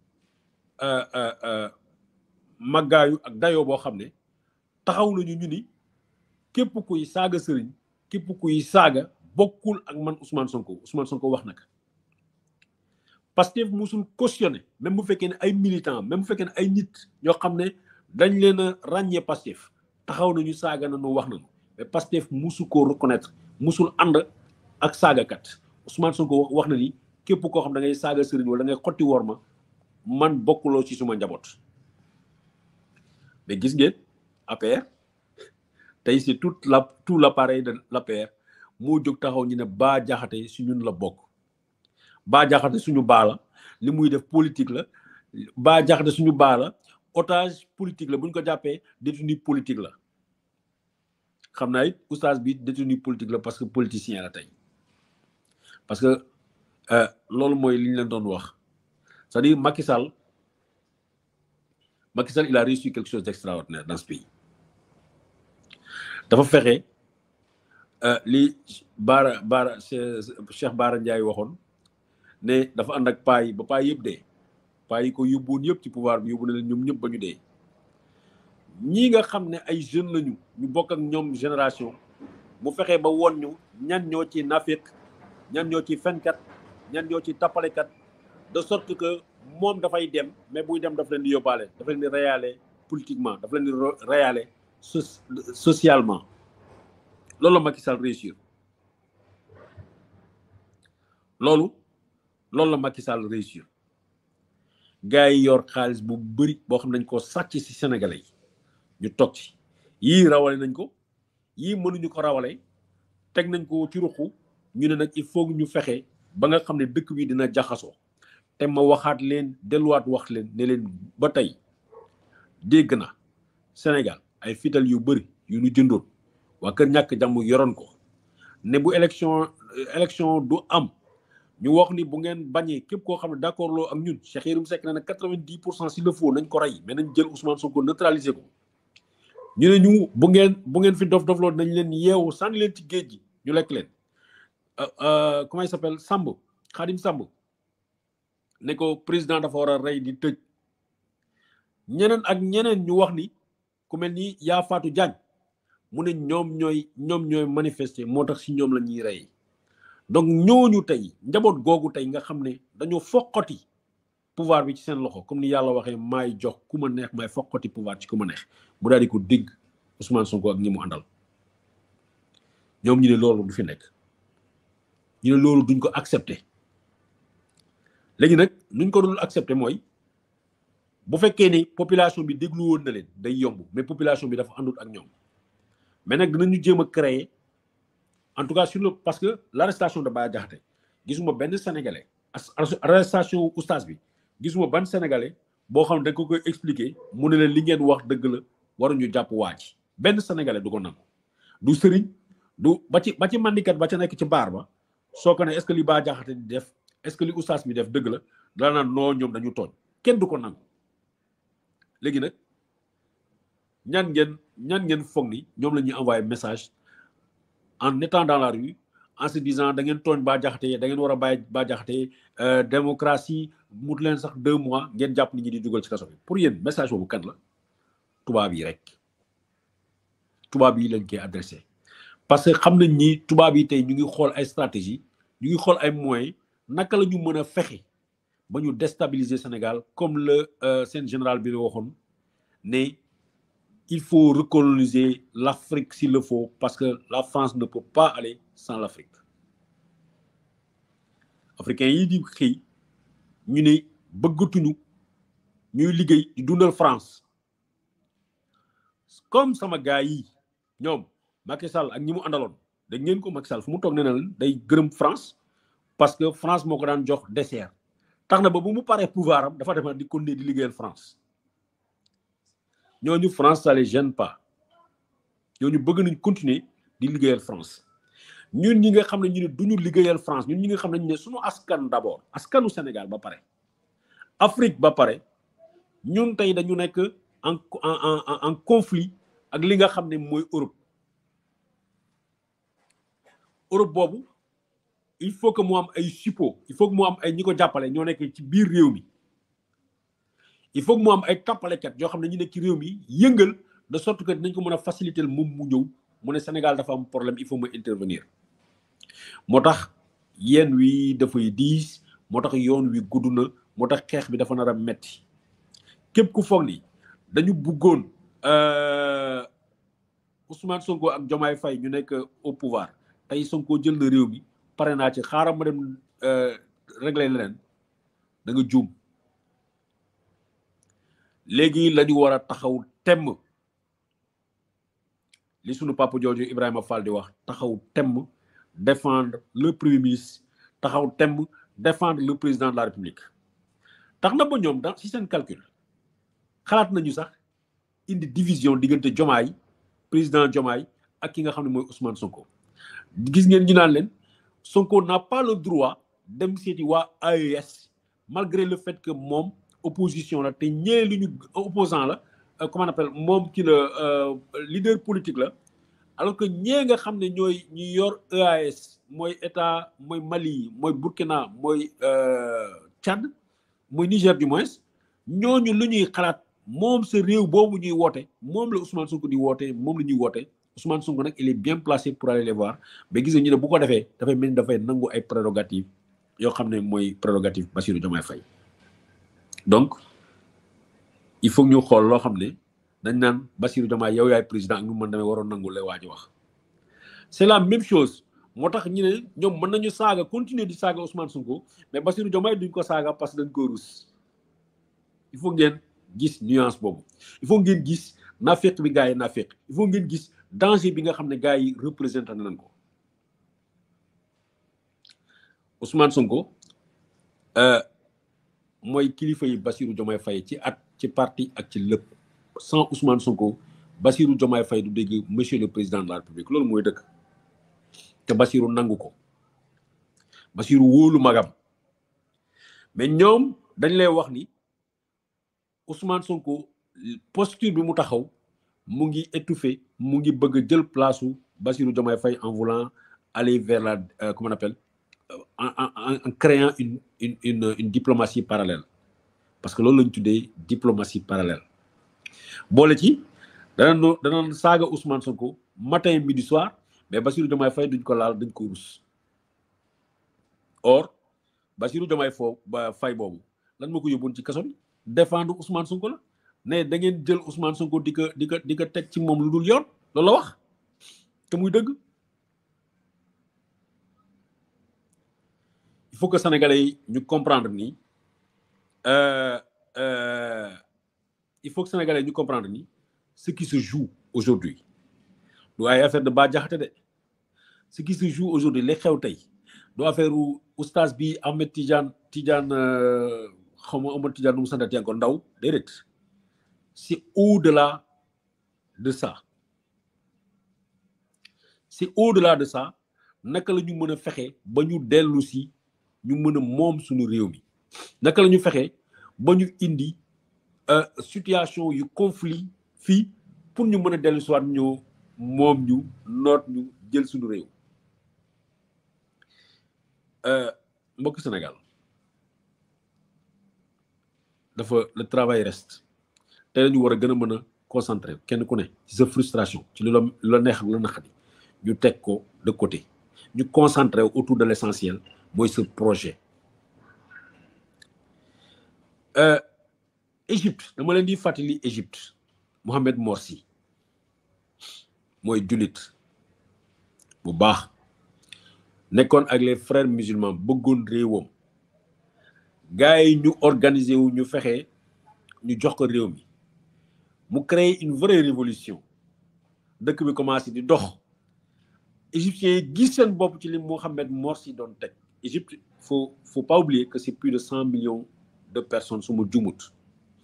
màggaayu ak dayoo boo xam ne taxaw nañu ñu ni képp kuy saaga sëriñ képp kuy saaga bokkul ak man Ousmane Sonko Ousmane Sonko wax naka Pastef musul cautionné même bu fekkee ne ay militants même bu fekkee ne ay nit ñoo xam ne dañ leen a ràññee Pastef taxaw nañu saaga nañu wax nañu mais Pastef musu koo reconnaître musul ànd ak saagakat Ousmane Sonko wax na ni képp koo xam da ngay saaga sëriñ wala da ngay xotti wor ma man bokkuloo ci suma njaboot mais gis ngeen APR tey c'est toute la tout l'appareil de l'APR moo jóg taxaw ñu ne Bah Diakhaté si ñun la bokk Bah Diakhaté suñu baa la li muy def politique la Bah Diakhaté suñu baa la otage politique la bu ñu ko jàppee détenu politique la xam naa it oustaz bi détenu politique la parce que politicien la tey parce que loolu mooy li ñu leen doon wax c'est-à-dire Macky Sall Macky Sall il a réussi quelque chose d'extraordinaire dans ce pays dafa fexe li Baara Baara Cheikh Baara Ndiaye waxoon ne dafa ànd ak paa yi ba paa yëpp dee paa yi ko yóbbuwoon yëpp ci pouvoir bi yóbbu na leen ñoom ñëpp ba ñu dee ñii nga xam ne ay jeunes lañu ñu bokk ak ñoom génération mu fexe ba woon ñu ñan ñoo ci nafiq ñan ñoo ci fenkat ñan ñoo ci tappalekat de sorte que moom dafay dem mais buy dem daf leen di yóbbaale daf leen di reyaale politiquement daf leen di reyaale socialement loolu la Macky Sall réussir loolu loolu la Macky Sall réussir gars yi yor xaalis bu bëri boo xam ne dañ ko sàcc ci sénégalais yi ñu toog ci yii rawale nañ ko yii mënuñu ko rawale teg nañ ko ci ruqu ñu ne nag il faut ñu fexe ba nga xam ne dëkk bi dina jaxasoo te ma waxaat leen delluwaat wax leen ne leen ba tey dégg na Sénégal ay fital yu bëri yu ñu jëndoon waa kër ñàkk jàmm yoroon ko ne bu élection élection du am ñu wax ni bu ngeen bañee képp koo xam ne d'accord loo ak ñun Cheikh Yérim Seck na ne quatre-vingt-dix pour cent s'il le faut nañ ko rey mais nañ jël Ousmane Sonko neutraliser ko ñu ne ñu bu ngeen bu ngeen fi dof dofloo nañ leen yeewu sànni leen ci géej gi ñu lekk leen comment il s'appelle Samb Khadim Samb ne ko président dafa war a rey di tëj ñeneen ak ñeneen ñu wax ni ku mel ni yaa Fatou Diagne mu ne ñoom ñooy ñoom ñooy manifester moo tax si ñoom la ñuy rey donc ñooñu tey njaboot googu tey nga xam ne dañoo foqati pouvoir bi ci seen loxo comme ni yàlla waxee maay jox ku ma neex maay foqati pouvoir ci ku ma neex mu daal di ko dégg Ousmane Sonko ak ñi mu àndal ñoom ñu ne loolu du fi nekk ñu ne loolu duñ ko accepter léegi nag nuñ ko dul accepter mooy bu fekkee ni population bi déglu woon na leen day yomb mais population bi dafa àndut ak ñoom mais nag dinañu jéem a créer en tout cas sur le parce que l'arrestation de Bah Diakhaté gisuma benn sénégalais arrestation oustaz bi gisuma ban sénégalais boo xam ne dañ ko koy expliquer mu ne leen li ngeen wax dëgg la waruñu jàpp waa ji benn sénégalais du ko nangu du sëriñ du ba ci ba ci mandikat ba ca nekk ci baar ba soo ko ne est-ce que li Bah Diakhaté di def est-ce que li oustaz bi def dëgg la dana naan noo ñoom dañu tooñ kenn du ko nangu léegi nag ñan ngeen ñan ngeen foog ni ñoom la ñuy envoyer message en étant dans la rue en se disant da ngeen tooñ Bah Diakhaté da ngeen war a bàyyi Bah Diakhaté démocratie mut leen sax deux mois ngeen jàpp nit ñi di dugal ci kaso bi pour yéen message boobu kan la tubaab yi rek tubaab yi lañ koy adressé parce que xam nañ ni tubaab yi tey ñu ngi xool ay stratégie ñu ngi xool ay moyens naka la ñu mën a fexe ba ñu déstabiliser Sénégal comme le seen général bi la waxoon ne il faut recoloniser l'Afrique s'il le faut parce que la France ne peut pas aller sans l'Afrique africains yi di xëy ñu ne bëggatuñu ñuy liggéey di dundal France comme sama gars yi ñoom Macky Sall ak ñi mu àndaloon dégg ngeen ko Macky Sall fu mu toog nee na leen day gërëm France parce que France moo ko daan jox dessert tax na ba bu mu paree pouvoir am dafa def di continuer di liggéeyal France ñooñu France ça les gêne pas ñooñu bëgg nañ continuer di liggéeyal France ñun ñi nga xam ne ñu ne duñu liggéeyal France ñun ñi nga xam ne ñu ne suñu askan d'abord askanu Sénégal ba pare Afrique ba pare ñun tey dañu nekk en en en conflit ak li nga xam ne mooy Europe Europe boobu il faut que mu am ay suppôt il faut que mu am ay ñi ko jàppale ñoo nekk ci biir réew mi il faut que mu am ay tappalekat yoo xam ne ñu nekk ci réew mi yëngal de sorte que dinañ ko mën a faciliter moom mu ñëw mu ne Sénégal dafa am problème il faut mu intervenir moo tax yéen wi dafay diis moo tax yoon wi gudd na moo tax xeex bi dafa nar a metti képp ku foog ni dañu bëggoon Ousmane Sonko ak Diomaye Faye ñu nekk au pouvoir tey Sonko jël na réew mi pare naa ci xaaral ma dem régler leneen da nga juum léegi la ñu war a taxaw temm li sunu papa jooju Ibrahima Fall di wax taxaw temm défendre le premier ministre taxaw temm défendre le président de la république tax na ba ñoom dans si seen calcul xalaat nañu sax indi division diggante Diomaye président Diomaye ak ki nga xam ne mooy Ousmane Sonko gis ngeen ñu naan leen Sonko n'a pas le droit dem seeti waa AES malgré le fait que moom opposition la te ñee lu ñu opposant la comment on appelle moom ki la leader politique la alors que ñee nga xam ne ñooy ñi yor EAS mooy état mooy Mali mooy Burkina mooy Tchad mooy Niger du moins ñooñu lu ñuy xalaat moom sa réew boobu ñuy woote moom la Ousmane Sonko di woote moom la ñuy woote Ousmane Sonko nag il est bien placé pour aller les voir mais gis nga ñu ne bu ko defee dafay mel ni dafay nangu ay prérogatives yoo xam ne mooy prérogative Bassirou Diomaye Faye donc il faut ñu xool loo xam ne dañ naan Bassirou Diomaye yow yaay président ak ñu mën demee waroon nangu lay waaj wax c'est la même chose moo tax ñu ne ñoom mën nañu saaga continuer di saaga Ousmane Sonko mais Bassirou Diomaye duñ ko saaga parce que dañ ko rus il faut ngeen gis nuance boobu il faut ngeen gis naafeq bi gars yi naafeq il faut ngeen gis danger bi nga xam ne gars yi représenté nañ ko Ousmane Sonko mooy kilifa yi Bassirou Diomaye Faye ci at ci parti ak ci lépp sans Ousmane Sonko Bassirou Diomaye Faye du dégg monsieur le président de la République loolu mooy dëkk te Bassirou nangu ko Bassirou wóolu magam mais ñoom dañ lay wax ni Ousmane Sonko posture bi mu taxaw mu ngi étouffé mu ngi bëgg a jël place su Bassirou Diomaye Faye en voulant aller vers la euh, comment on appelle en, en, en créant une une une une diplomatie parallèle parce que loolu la ñu tuddee diplomatie parallèle boole ci danañ danañ saaga Ousmane Sonko matin midi soir mais Bassirou Diomaye Faye duñ ko laal dañ ko rus or Bassirou Diomaye foo ba Faye boobu lan moo ko yóbboon ci kaso bi défendre Ousmane Sonko la ne da ngeen jël Ousmane Sonko di ko di ko di ko teg ci moom lu dul yoon loolu la wax te muy dëgg il faut que sénégalais yi ñu comprendre ni euh, euh, il faut que sénégalais yi ñu comprendre ni ce qui se joue aujourd'hui du ay affaire de Bah Diakhaté de ce qui se joue aujourd'hui li xew tey du affaire oustaz bi Ahmed Tidiane Tidiane xaw ma Ahmed Tidiane nu mu santati encore ndaw déedéet c'est au-delà de ça c'est au-delà de ça naka la ñu mën a fexe ba ñu dellu si ñu mën a moom suñu réew mi naka la ñu fexe ba ñu indi situation yu conflit fii pour ñu mën a dellu si waat ñu moom ñu noot ñu jël suñu réew mbokk Sénégal dafa le travail reste te la ñu war a gën a mën a concentrer kenn ku ne ci sa frustration ci lu la lu la neex ak lu la naqari ñu teg ko de côté ñu concentrer autour de l'essentiel mooy ce projet Égypte dama leen di fàttali Égypte Mohamed Morsi mooy jullit bu baax nekkoon ak les frères musulmans bëggoon réewam gars yi ñu organiser wu ñu fexe ñu jox ko réew mi mu créer une vraie révolution dëkk bi commencé di dox égyptiens yi gis seen bopp ci li Mohamed Morsi doon teg Égypte faut faut pas oublier que c'est plus de cent millions de personnes su ma jumut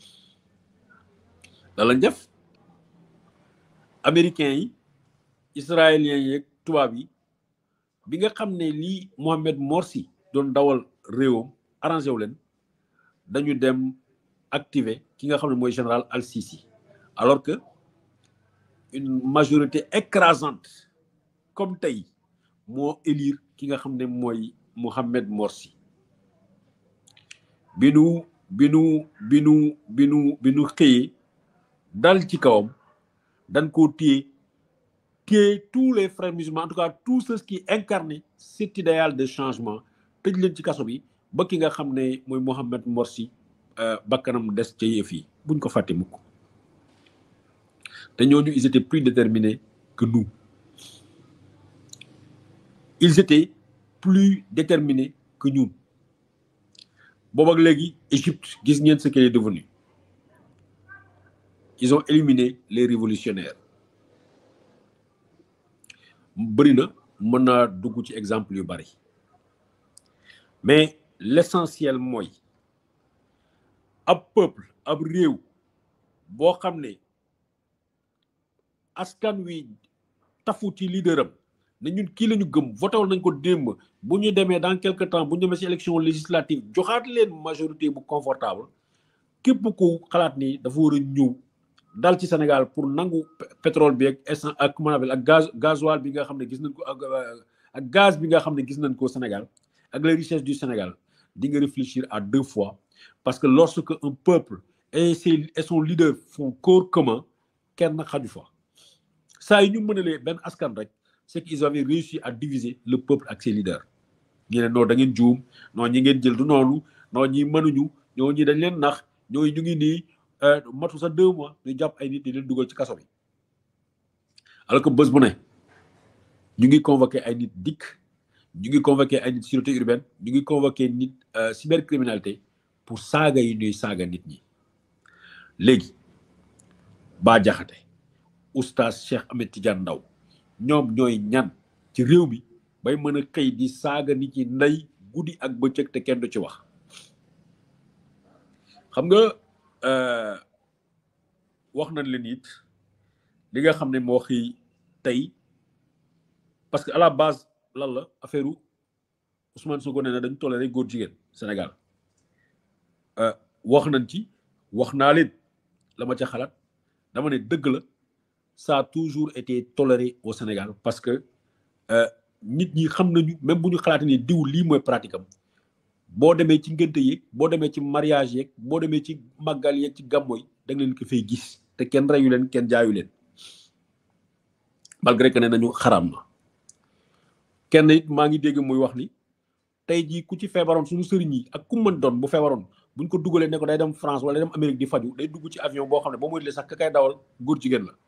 da lañ def américains yi israéliens yi tubaab yi bi nga xam ne lii Mohamed Morsi doon dawal réewam arrangé wu leen dañu dem activer ki nga xam ne mooy général Al-Sisi alors que une majorité écrasante comme tey moo élire ki nga xam ne mooy Mohamed Morsi bi nu bi nu bi nu bi nu bi nu xëyee dal ci kawam dañ koo téye téye tous les frères musulmans en tout cas tous ceux qui incarnent cet idéal de changement tëj leen ci kaso bi ba ki nga xam ne mooy Mohamed Morsi bakkanam des ca yëf yi buñ ko fàtte mukk te ñooñu ils étaient plus déterminés que nous ils étaient plus déterminés que ñun boobu ak léegi Égypte gis ngeen ce qu'elle est devenue ils ont éliminé les révolutionnaires bëri na mën naa dugg ci exemple yu bari mais l'essentiel mooy ab peuple ab réew boo xam ne askan wi tafu ci leader am ne ñun kii la ñu gëm voté nañ ko démb bu ñu demee dans quelque temps bu ñu demee ci élection législative joxaat leen majorité bu confortable képp ku xalaat ni dafa war a ñëw dal ci Sénégal pour nangu pétrole bi ak essence ak comment ak gaz gasoil bi nga xam ne gis nañ ko ak ak gaz bi nga xam ne gis nañ ko Sénégal ak les richesses du Sénégal di nga réfléchir à deux fois parce que lorsque un peuple et ses et son leader font corps commun kenn xaju fa saa yi ñu mënalee benn askan rek c'est qu'ils avaient réussi à diviser le peuple ak ses leaders ñu ne non da ngeen juum non ñi ngeen jël du noonu non ñi mënuñu ñoo ñi dañ leen nax ñooy ñu ngi nii matu sa deux mois ñu jàpp ay nit di leen dugal ci kaso bi alors que bés bu ne ñu ngi convoqué ay nit dikk ñu ngi convoqué ay nit sûreté urbaine ñu ngi convoqué nit cybercriminalité pour saaga yi ñuy saaga nit ñi léegi Bah Diakhaté oustaz Cheikh Ahmed Tidiane Ndao ñoom ñooy ñan ci réew mi bay mën a xëy di saaga nit ñi ndey guddi ak bëccëg te kenn du ci wax xam nga wax nañ leen it li nga xam ne moo xëy tey parce que à la base lan la affaire Ousmane Sonko nee na dañu toléré góor jigéen Sénégal wax nañ ci wax naa leen la ma ca xalaat dama ne dëgg la ça a toujours été toléré au Sénégal parce que nit ñi xam nañu même bu ñu xalaatee ni diw lii mooy pratique am boo demee ci ngénte yeeg boo demee ci mariage yeeg boo demee ci màggal yeeg ci gàmmo yi da nga leen ko fay gis te kenn reyu leen kenn jaayu leen malgré que ne nañu xaram na kenn it maa ngi dégg muy wax ni tey jii ku ci feebaroon suñu sëriñ yi ak ku mën doon bu feebaroon buñ ko dugalee ne ko day dem France wala day dem Amérique di faju day dugg ci avion boo xam ne boo moytulee sax ka kay dawal góor jigéen la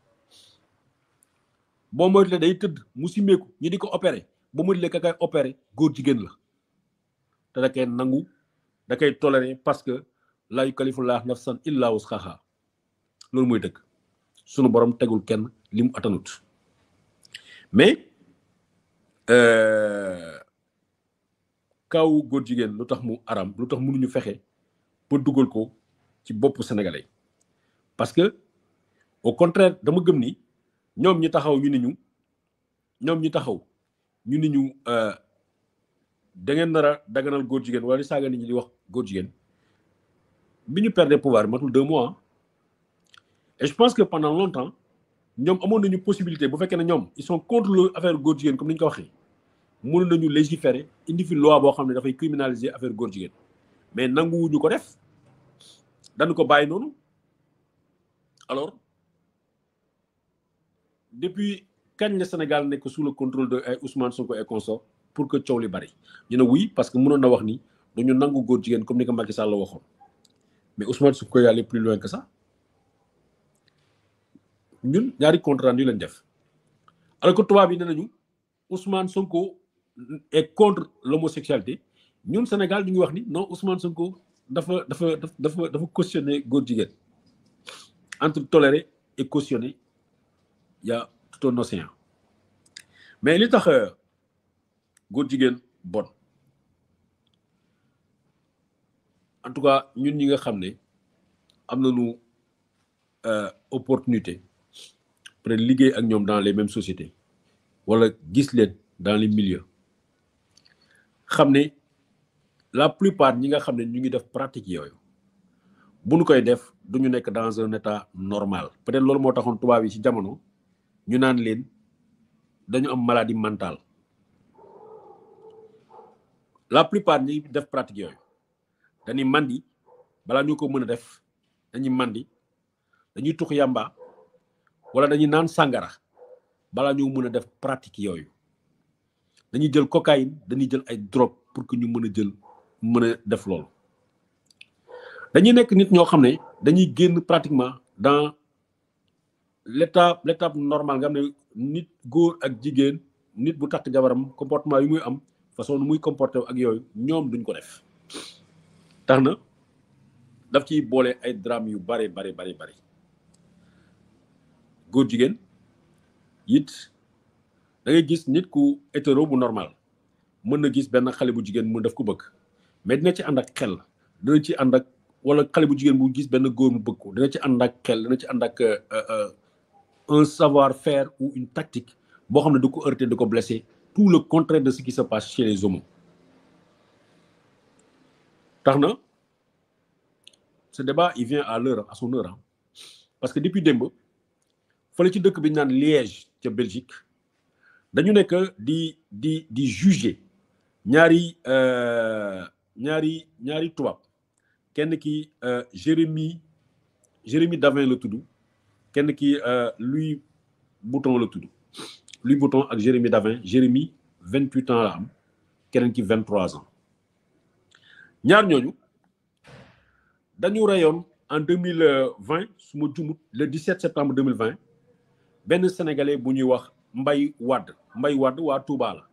boo moytulee day tëdd mu simmeeku ñi di ko opéré boo moytulee ka kay opéré góor jigéen la te da koy nangu da koy toléré parce que laa yukallifullahu nafsan illa wus'aha loolu mooy dëgg sunu borom tegul kenn li mu atanut mais kaw góor jigéen lu tax mu aram lu tax mënuñu fexe ba dugal ko ci boppu sénégalais parce que au contraire dama gëm ni ñoom ñi taxaw ñu ni ñu ñoom ñi taxaw ñu ni ñu da ngeen nar a daganal góor jigéen wala di saaga nit ñi di wax góor jigéen bi ñu perdre pouvoir matul deux mois et je pense que pendant longtemps ñoom amoon nañu possibilité bu fekkee ne ñoom ils sont contre le affaire góor jigéen comme ni ñu ko waxee mënu nañu légiférer indi fi loi boo xam ne dafay criminaliser affaire góor jigéen mais nanguwuñu ko def dañu ko bàyyi noonu alors depuis kañ la Sénégal nekk sous le contrôle de ay Ousmane Sonko et consort pour que coow li bari ñu ne oui parce que mënoon na wax ni dañu nangu góor jigéen comme ni ko Macky Sall la waxoon mais Ousmane Sonko y allait plus loin que ça ñun ñaari compte rendu lañ def alors que tubaab yi ne nañu Ousmane Sonko est contre l'homosexualité ñun Sénégal ñu ngi wax ni non Ousmane Sonko dafa dafa dafa dafa cautionner góor jigéen entre tolérer et cautionner il y a tout un océan mais li tax góor jigéen bon en tout cas ñun ñi nga xam ne am nañu opportunité peut être liggéey ak ñoom dans les mêmes sociétés wala gis leen dans les milieux xam ne la plupart ñi nga xam ne ñu ngi def pratique yooyu bu ñu koy def du ñu nekk dans un état normal peut être loolu moo taxoon tubaab yi ci jamono ñu naan leen dañu am maladie mentale la plupart ñi def pratique yooyu dañuy mandi balaa ñu ko mën a def dañuy mandi dañuy tux yàmba wala dañuy naan sàngara balaa ñu mën a def pratique yooyu dañuy jël cocaïne dañuy jël ay drogue pour que ñu mën a jël mën a def loolu dañuy nekk nit ñoo xam ne dañuy génn pratiquement dans l'état l'étape normale nga xam ne nit góor ak jigéen nit bu takk jabaram comportement yi muy am façon nu muy comporté ak yooyu ñoom duñ ko def tax na daf ciy boole ay drame yu bare bare bare bare góor jigéen it da ngay gis nit ku hétéro bu normal mën na gis benn xale bu jigéen mu def ko bëgg mais dina ci ànd ak xel dina ci ànd ak wala xale bu jigéen bu gis benn góor mu bëgg ko dina ci ànd ak xel dina ci ànd ak un savoir faire ou une tactique boo xam ne du ko heurter du ko blesser tout le contraire de ce qui se passe chez les homos tax na ce débat il vient à l'heure à son heure hein. parce que depuis démb fële ci dëkk bi ñu naan Liège ca Belgique dañu nekk di di di juger ñaari ñaari ñaari tubaab kenn ki Jérémy Jérémy Davin la tudd kenn ki Louis Bouton la tudd Louis Bouton ak Jérémy Davin Jérémy vingt huit ans la am keneen ki vingt trois ans ñaar ñooñu dañu reyoon en deux mille vingt su ma jumut le dix sept septembre deux mille vingt benn sénégalais bu ñuy wax Mbay Wadd Mbay Wadd waa Touba la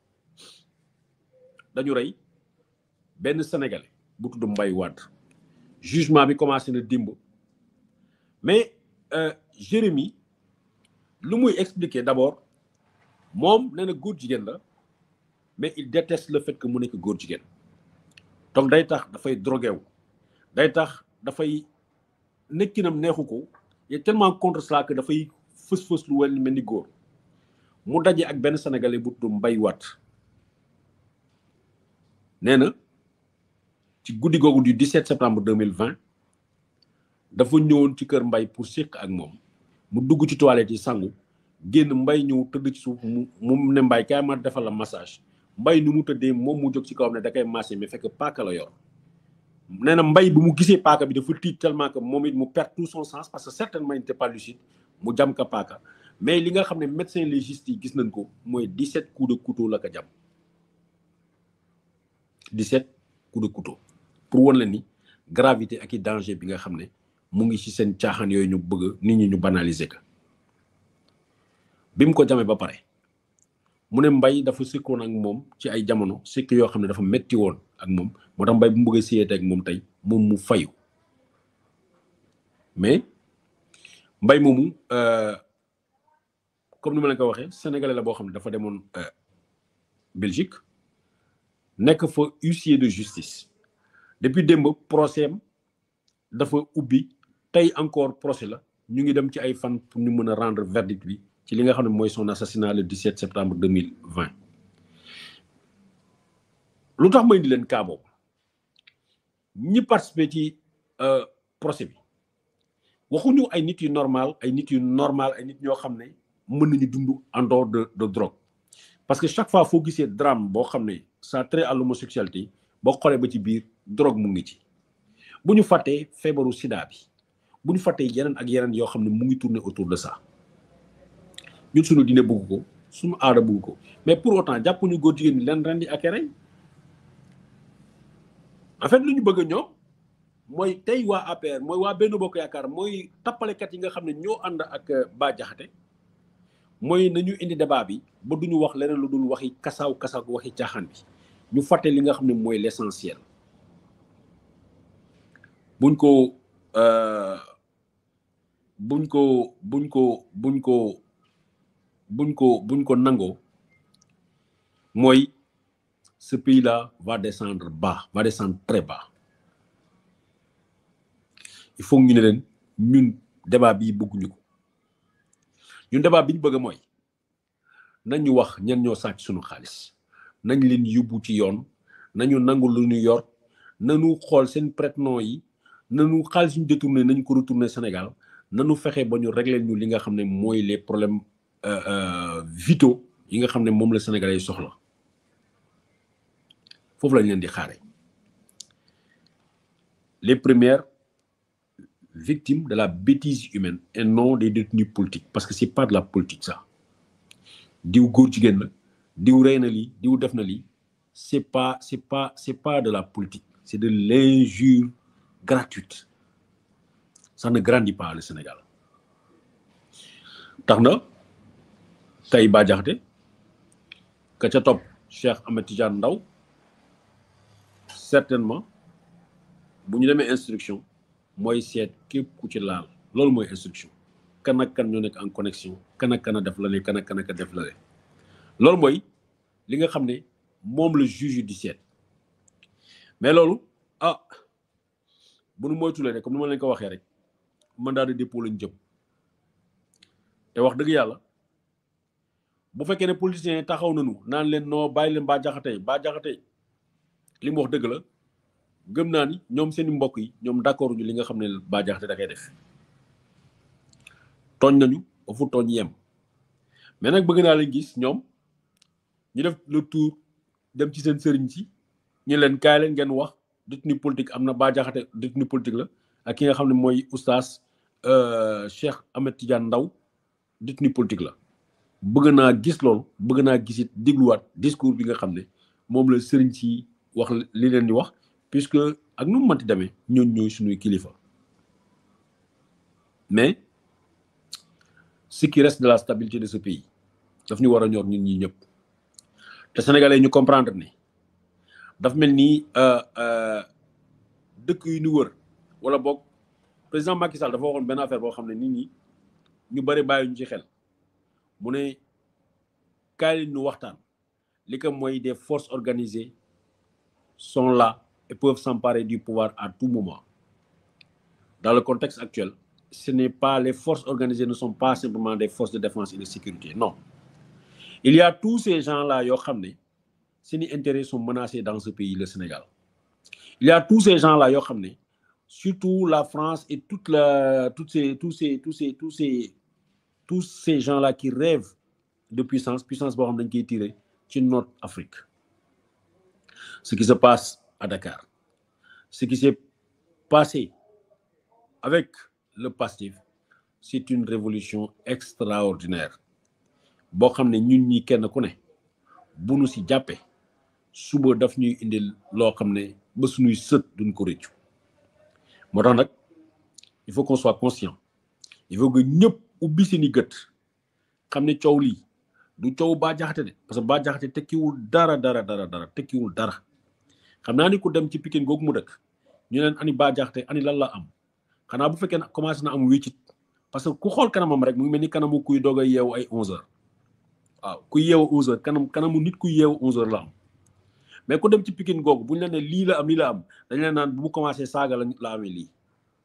dañu rey benn sénégalais bu tudd Mbay Wadd jugement bi commencé na dimb mais Jérémy lu muy expliquer d'abord moom nee na góor jigéen la mais il déteste le fait que mu nekk góor jigéen donc day tax dafay drogué wu day tax dafay nekkinam neexu ko il est tellement contre cela que dafay fës-fës lu wel mel ni góor mu daje ak benn sénégalais bu tudd Mbay Watt nee na ci guddi googu du 17 septembre 2020 dafa ñëwoon ci kër Mbay pour séq ak moom mu dugg ci toilette yi sangu génn Mbay ñëw tëdd ci suuf mu mu ne Mbay kaay ma defal la massage Mbay ni mu tëddee moom mu jóg ci kawam ne da koy massé mais fekk paaka la yor nee na Mbay bi mu gisee paaka bi dafa tiit tellement que moom it mu perd tout son sens parce que certainement il n'était pas lucide mu jam ka paaka mais li nga xam ne médecin légiste yi gis nañ ko mooy 17 coups de couteau la ko jam 17 coups de couteau pour wan la ni gravité ak i danger bi nga xam ne mu ngi ci seen caaxaan yooyu ñu bëgg nit ñi ñu banaliser ko bi mu ko jamee ba pare mu ne mbay dafa sikkoon ak moom ci ay jamono sikk yoo xam ne dafa metti woon ak moom moo tax mbay bu mu bëggee siyeete ak moom tey moom mu fayu mais mbay moomu comme ni ma leen ko waxee sénégalais la boo xam ne dafa demoon Belgique nekk fa huissier de justice depuis démb procès am dafa ubbi tey encore procès la ñu ngi dem ci ay fan pour ñu mën a rendre verdict bi ci li nga xam ne mooy son assassinat le 17 septembre 2020 lu tax may di leen cas boobu ñi participer ci procès bi waxuñu ay nit yu normal ay nit yu normal ay nit ñoo xam ne mën nañu dund en dehors de de drogue parce que chaque fois foo gisee drame boo xam ne ça trait à l'homosexualité boo xoolee ba ci biir drogue mu ngi ci bu ñu fàttee feebaru sida bi bu ñu fàttee yeneen ak yeneen yoo xam ne mu ngi tourner autour de ça ñun suñu dine bëgg ko suñu aada bëgg ko mais pour autant jàpp ñu góor jigéen ñi leen rendi ak rey en fait lu ñu bëgg ñoom mooy tey waa APR mooy waa Benno Bokk Yaakaar mooy tappalekat yi nga xam ne ñoo ànd ak Bah Diakhaté mooy nañu indi débat bi ba duñu wax leneen lu dul waxi kasaaw kasaaw waxi caaxaan bi ñu fàtte li nga xam ne mooy l'essentiel buñ ko buñ ko buñ ko buñ ko buñ ko buñ ko nangoo mooy ce pays-là va descendre bas va descendre très bas il faut ñu ne leen ñun débat bii bëgguñu ko ñun débat bi ñu bëgg mooy nañu wax ñan ñoo sàcc suñu xaalis nañ leen yóbbu ci yoon nañu nangu lu ñu yor nañu xool seen prête-nom yi nañu xaalis ñu détourné nañu ko retourné Sénégal nañu fexe ba ñu régler ñu li nga xam ne mooy les problèmes vitaux yi nga xam ne moom la Sénégalais yi soxla foofu lañ leen di xaare les premières victimes de la bêtise humaine et non des détenus politiques parce que c'est pas de la politique ça diw góor jigéen la diw rey na lii diw def na lii c'est pas c'est pas c'est pas de la politique c'est de l'injure gratuite ça ne grandit pas le Sénégal tax na tey Bah Diakhaté ka ca topp Cheikh Ahmed Tidiane Ndao certainement bu ñu demee instruction mooy seet képp ku ci laal loolu mooy instruction kan ak kan ñoo nekk en connexion kan ak kan a def la kan ak kan a def la loolu mooy li nga xam ne moom la juge di seet mais loolu ah bu nu moytulee rek comme ni ma leen ko waxee rek mandat de dépôt lañ jëm te wax dëgg yàlla bu fekkee ne politiciens yi taxaw nañu naan leen noo bàyyi leen Bah Diakhaté Bah Diakhaté li mu wax dëgg la gëm naa ni ñoom seeni mbokk yi ñoom d'accord ñu li nga xam ne Bah Diakhaté da koy def tooñ nañu ba fu tooñ yem mais nag bëgg naa leen gis ñoom ñu def le tour dem ci seen sëriñ si ñu leen kaay leen ngeen wax détenu politique am na Bah Diakhaté détenu politique la ak ki nga xam ne mooy oustaz Cheikh Ahmed Tidiane Ndao détenu politique la bëgg naa gis loolu bëgg naa gisit dégluwaat discours bi nga xam ne moom la sëriñ si wax li leen di wax puisque ak nu mu mënti demee ñooñ ñooy suñuy kilifa mais ce qui reste de la stabilité de ce pays daf ñu war a ñor ñun ñi ñëpp te sénégalais ñu comprendre ne daf mel ni dëkk yu ñu wër wala boog président Macky Sall dafa waxoon benn affaire boo xam ne nit ñi ñu bari bàyyi ñu ci xel mu ne kaay leen ñu waxtaan li ko mooy des forces organisées sont là et peuvent s'emparer du pouvoir à tout moment dans le contexte actuel ce n'est pas les forces organisées ne sont pas simplement des forces de défense et de sécurité non il y a tous ces gens-là yoo xam ne seeni intérêts sont menacés dans ce pays le Sénégal il y a tous ces gens-là yoo xam ne surtout la France et toute la toutes ces tous ces tous ces tous ces tous ces gens-là qui rêvent de puissance puissance boo xam ne dañ koy tirer ci Nord Afrique ce qui se passe à Dakar ce qui s'est passé avec le PASTEF c'est une révolution extraordinaire boo xam ne ñun ñi kenn ku ne bu nu si jàppee suba daf ñuy indil loo xam ne ba suñuy sët duñ ko rëccu moo tax nag il faut qu'on soit conscient il faut que ñëpp ubbi seeni gët xam ne coow lii du coow Bah Diakhaté de parce que Bah Diakhaté tekkiwul dara dara dara dara tekkiwul dara xam naa ni ku dem ci Pikine googu mu dëkk ñu leen ani Bah Diakhaté ani lan la am xanaa bu fekkee ne commencé na am wéccit parce que ku xool kanamam rek mu ngi mel ni kanamu kuy doog a yeewu ay 11 heures waaw kuy yeewu 11 heures kanam kanamu nit kuy yeewu 11 heures la am mais ku dem ci Pikine googu bu ñu la ne lii la am lii la am dañ leen naan bu mu commencé saaga la la amee lii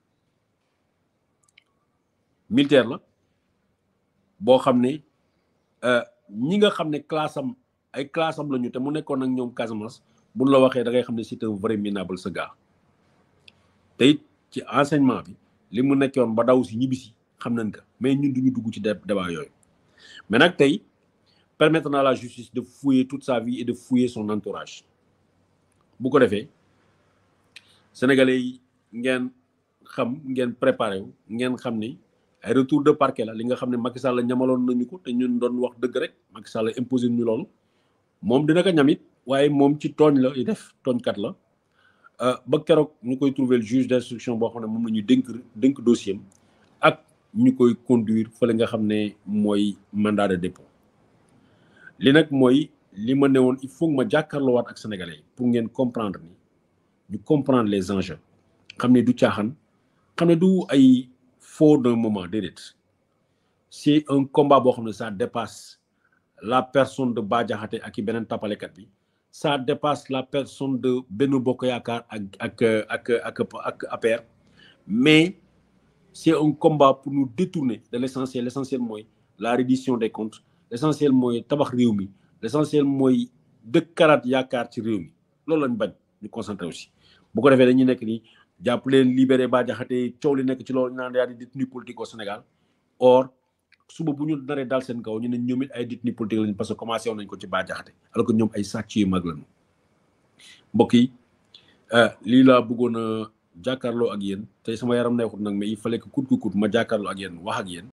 militaire la boo xam ne ñi nga xam ne classe am ay classe am la ñu te mu nekkoon ak ñoom Casamance buñ la waxee da ngay xam ne c'est un vrai minable ce gars te it ci enseignement bi li mu nekkoon ba daw si ñibbisi xam nañ ko mais ñun duñu dugg ci débat yooyu mais nag tey permettre na la justice de fouiller toute sa vie et de fouiller son entourage bu ko defee sénégalais yi ngeen xam ngeen préparé wu ngeen xam ni ay retour de parquet la li nga xam ne Macky Sall ñamaloon nañu ko te ñun doon wax dëgg rek Macky Sall imposé ñu loolu moom dina ko ñamit waaye moom ci tooñ la i def tooñkat la ba keroog ñu koy trouver le juge d'instruction boo xam ne moom la ñu dénk dénk dossier ak ñu koy conduire fële nga xam ne mooy mandat de dépôt li nag mooy li ma ne woon il faut ma jàkkaarloowaat ak sénégalais yi pour ngeen comprendre ni ñu comprendre les enjeux xam ne du caaxaan xam ne du ay faux d'un moment déedéet c'est un combat boo xam ne ça dépasse la personne de Bah Diakhaté ak i beneen tapalekat bi ça dépasse la personne de Benno Bokk Yaakaar ak ak ak ak ak APR mais c'est un combat pour nous détourner de l'essentiel l'essentiel mooy la reddition des comptes l'essentiel mooy tabax réew mi l'essentiel mooy dëkkaraat yaakaar ci réew mi loolu lañ bañ ñu concentré aussi bu ko defee dañuy nekk ni jàpp leen libéré Bah Diakhaté coow li nekk ci loolu naan yaa di détenu politique au Sénégal or suba bu ñu naree daal seen kaw ñu ne ñoom it ay détenu politique lañ parce que commencé woon nañ ko ci Bah Diakhaté alors que ñoom ay sàcc yu mag lañu mbokk yi lii laa bëggoon a jàkkaarloo ak yéen tey sama yaram neexut nag mais il fallait que kut ku kut ma jàkkaarloo ak yéen wax ak yéen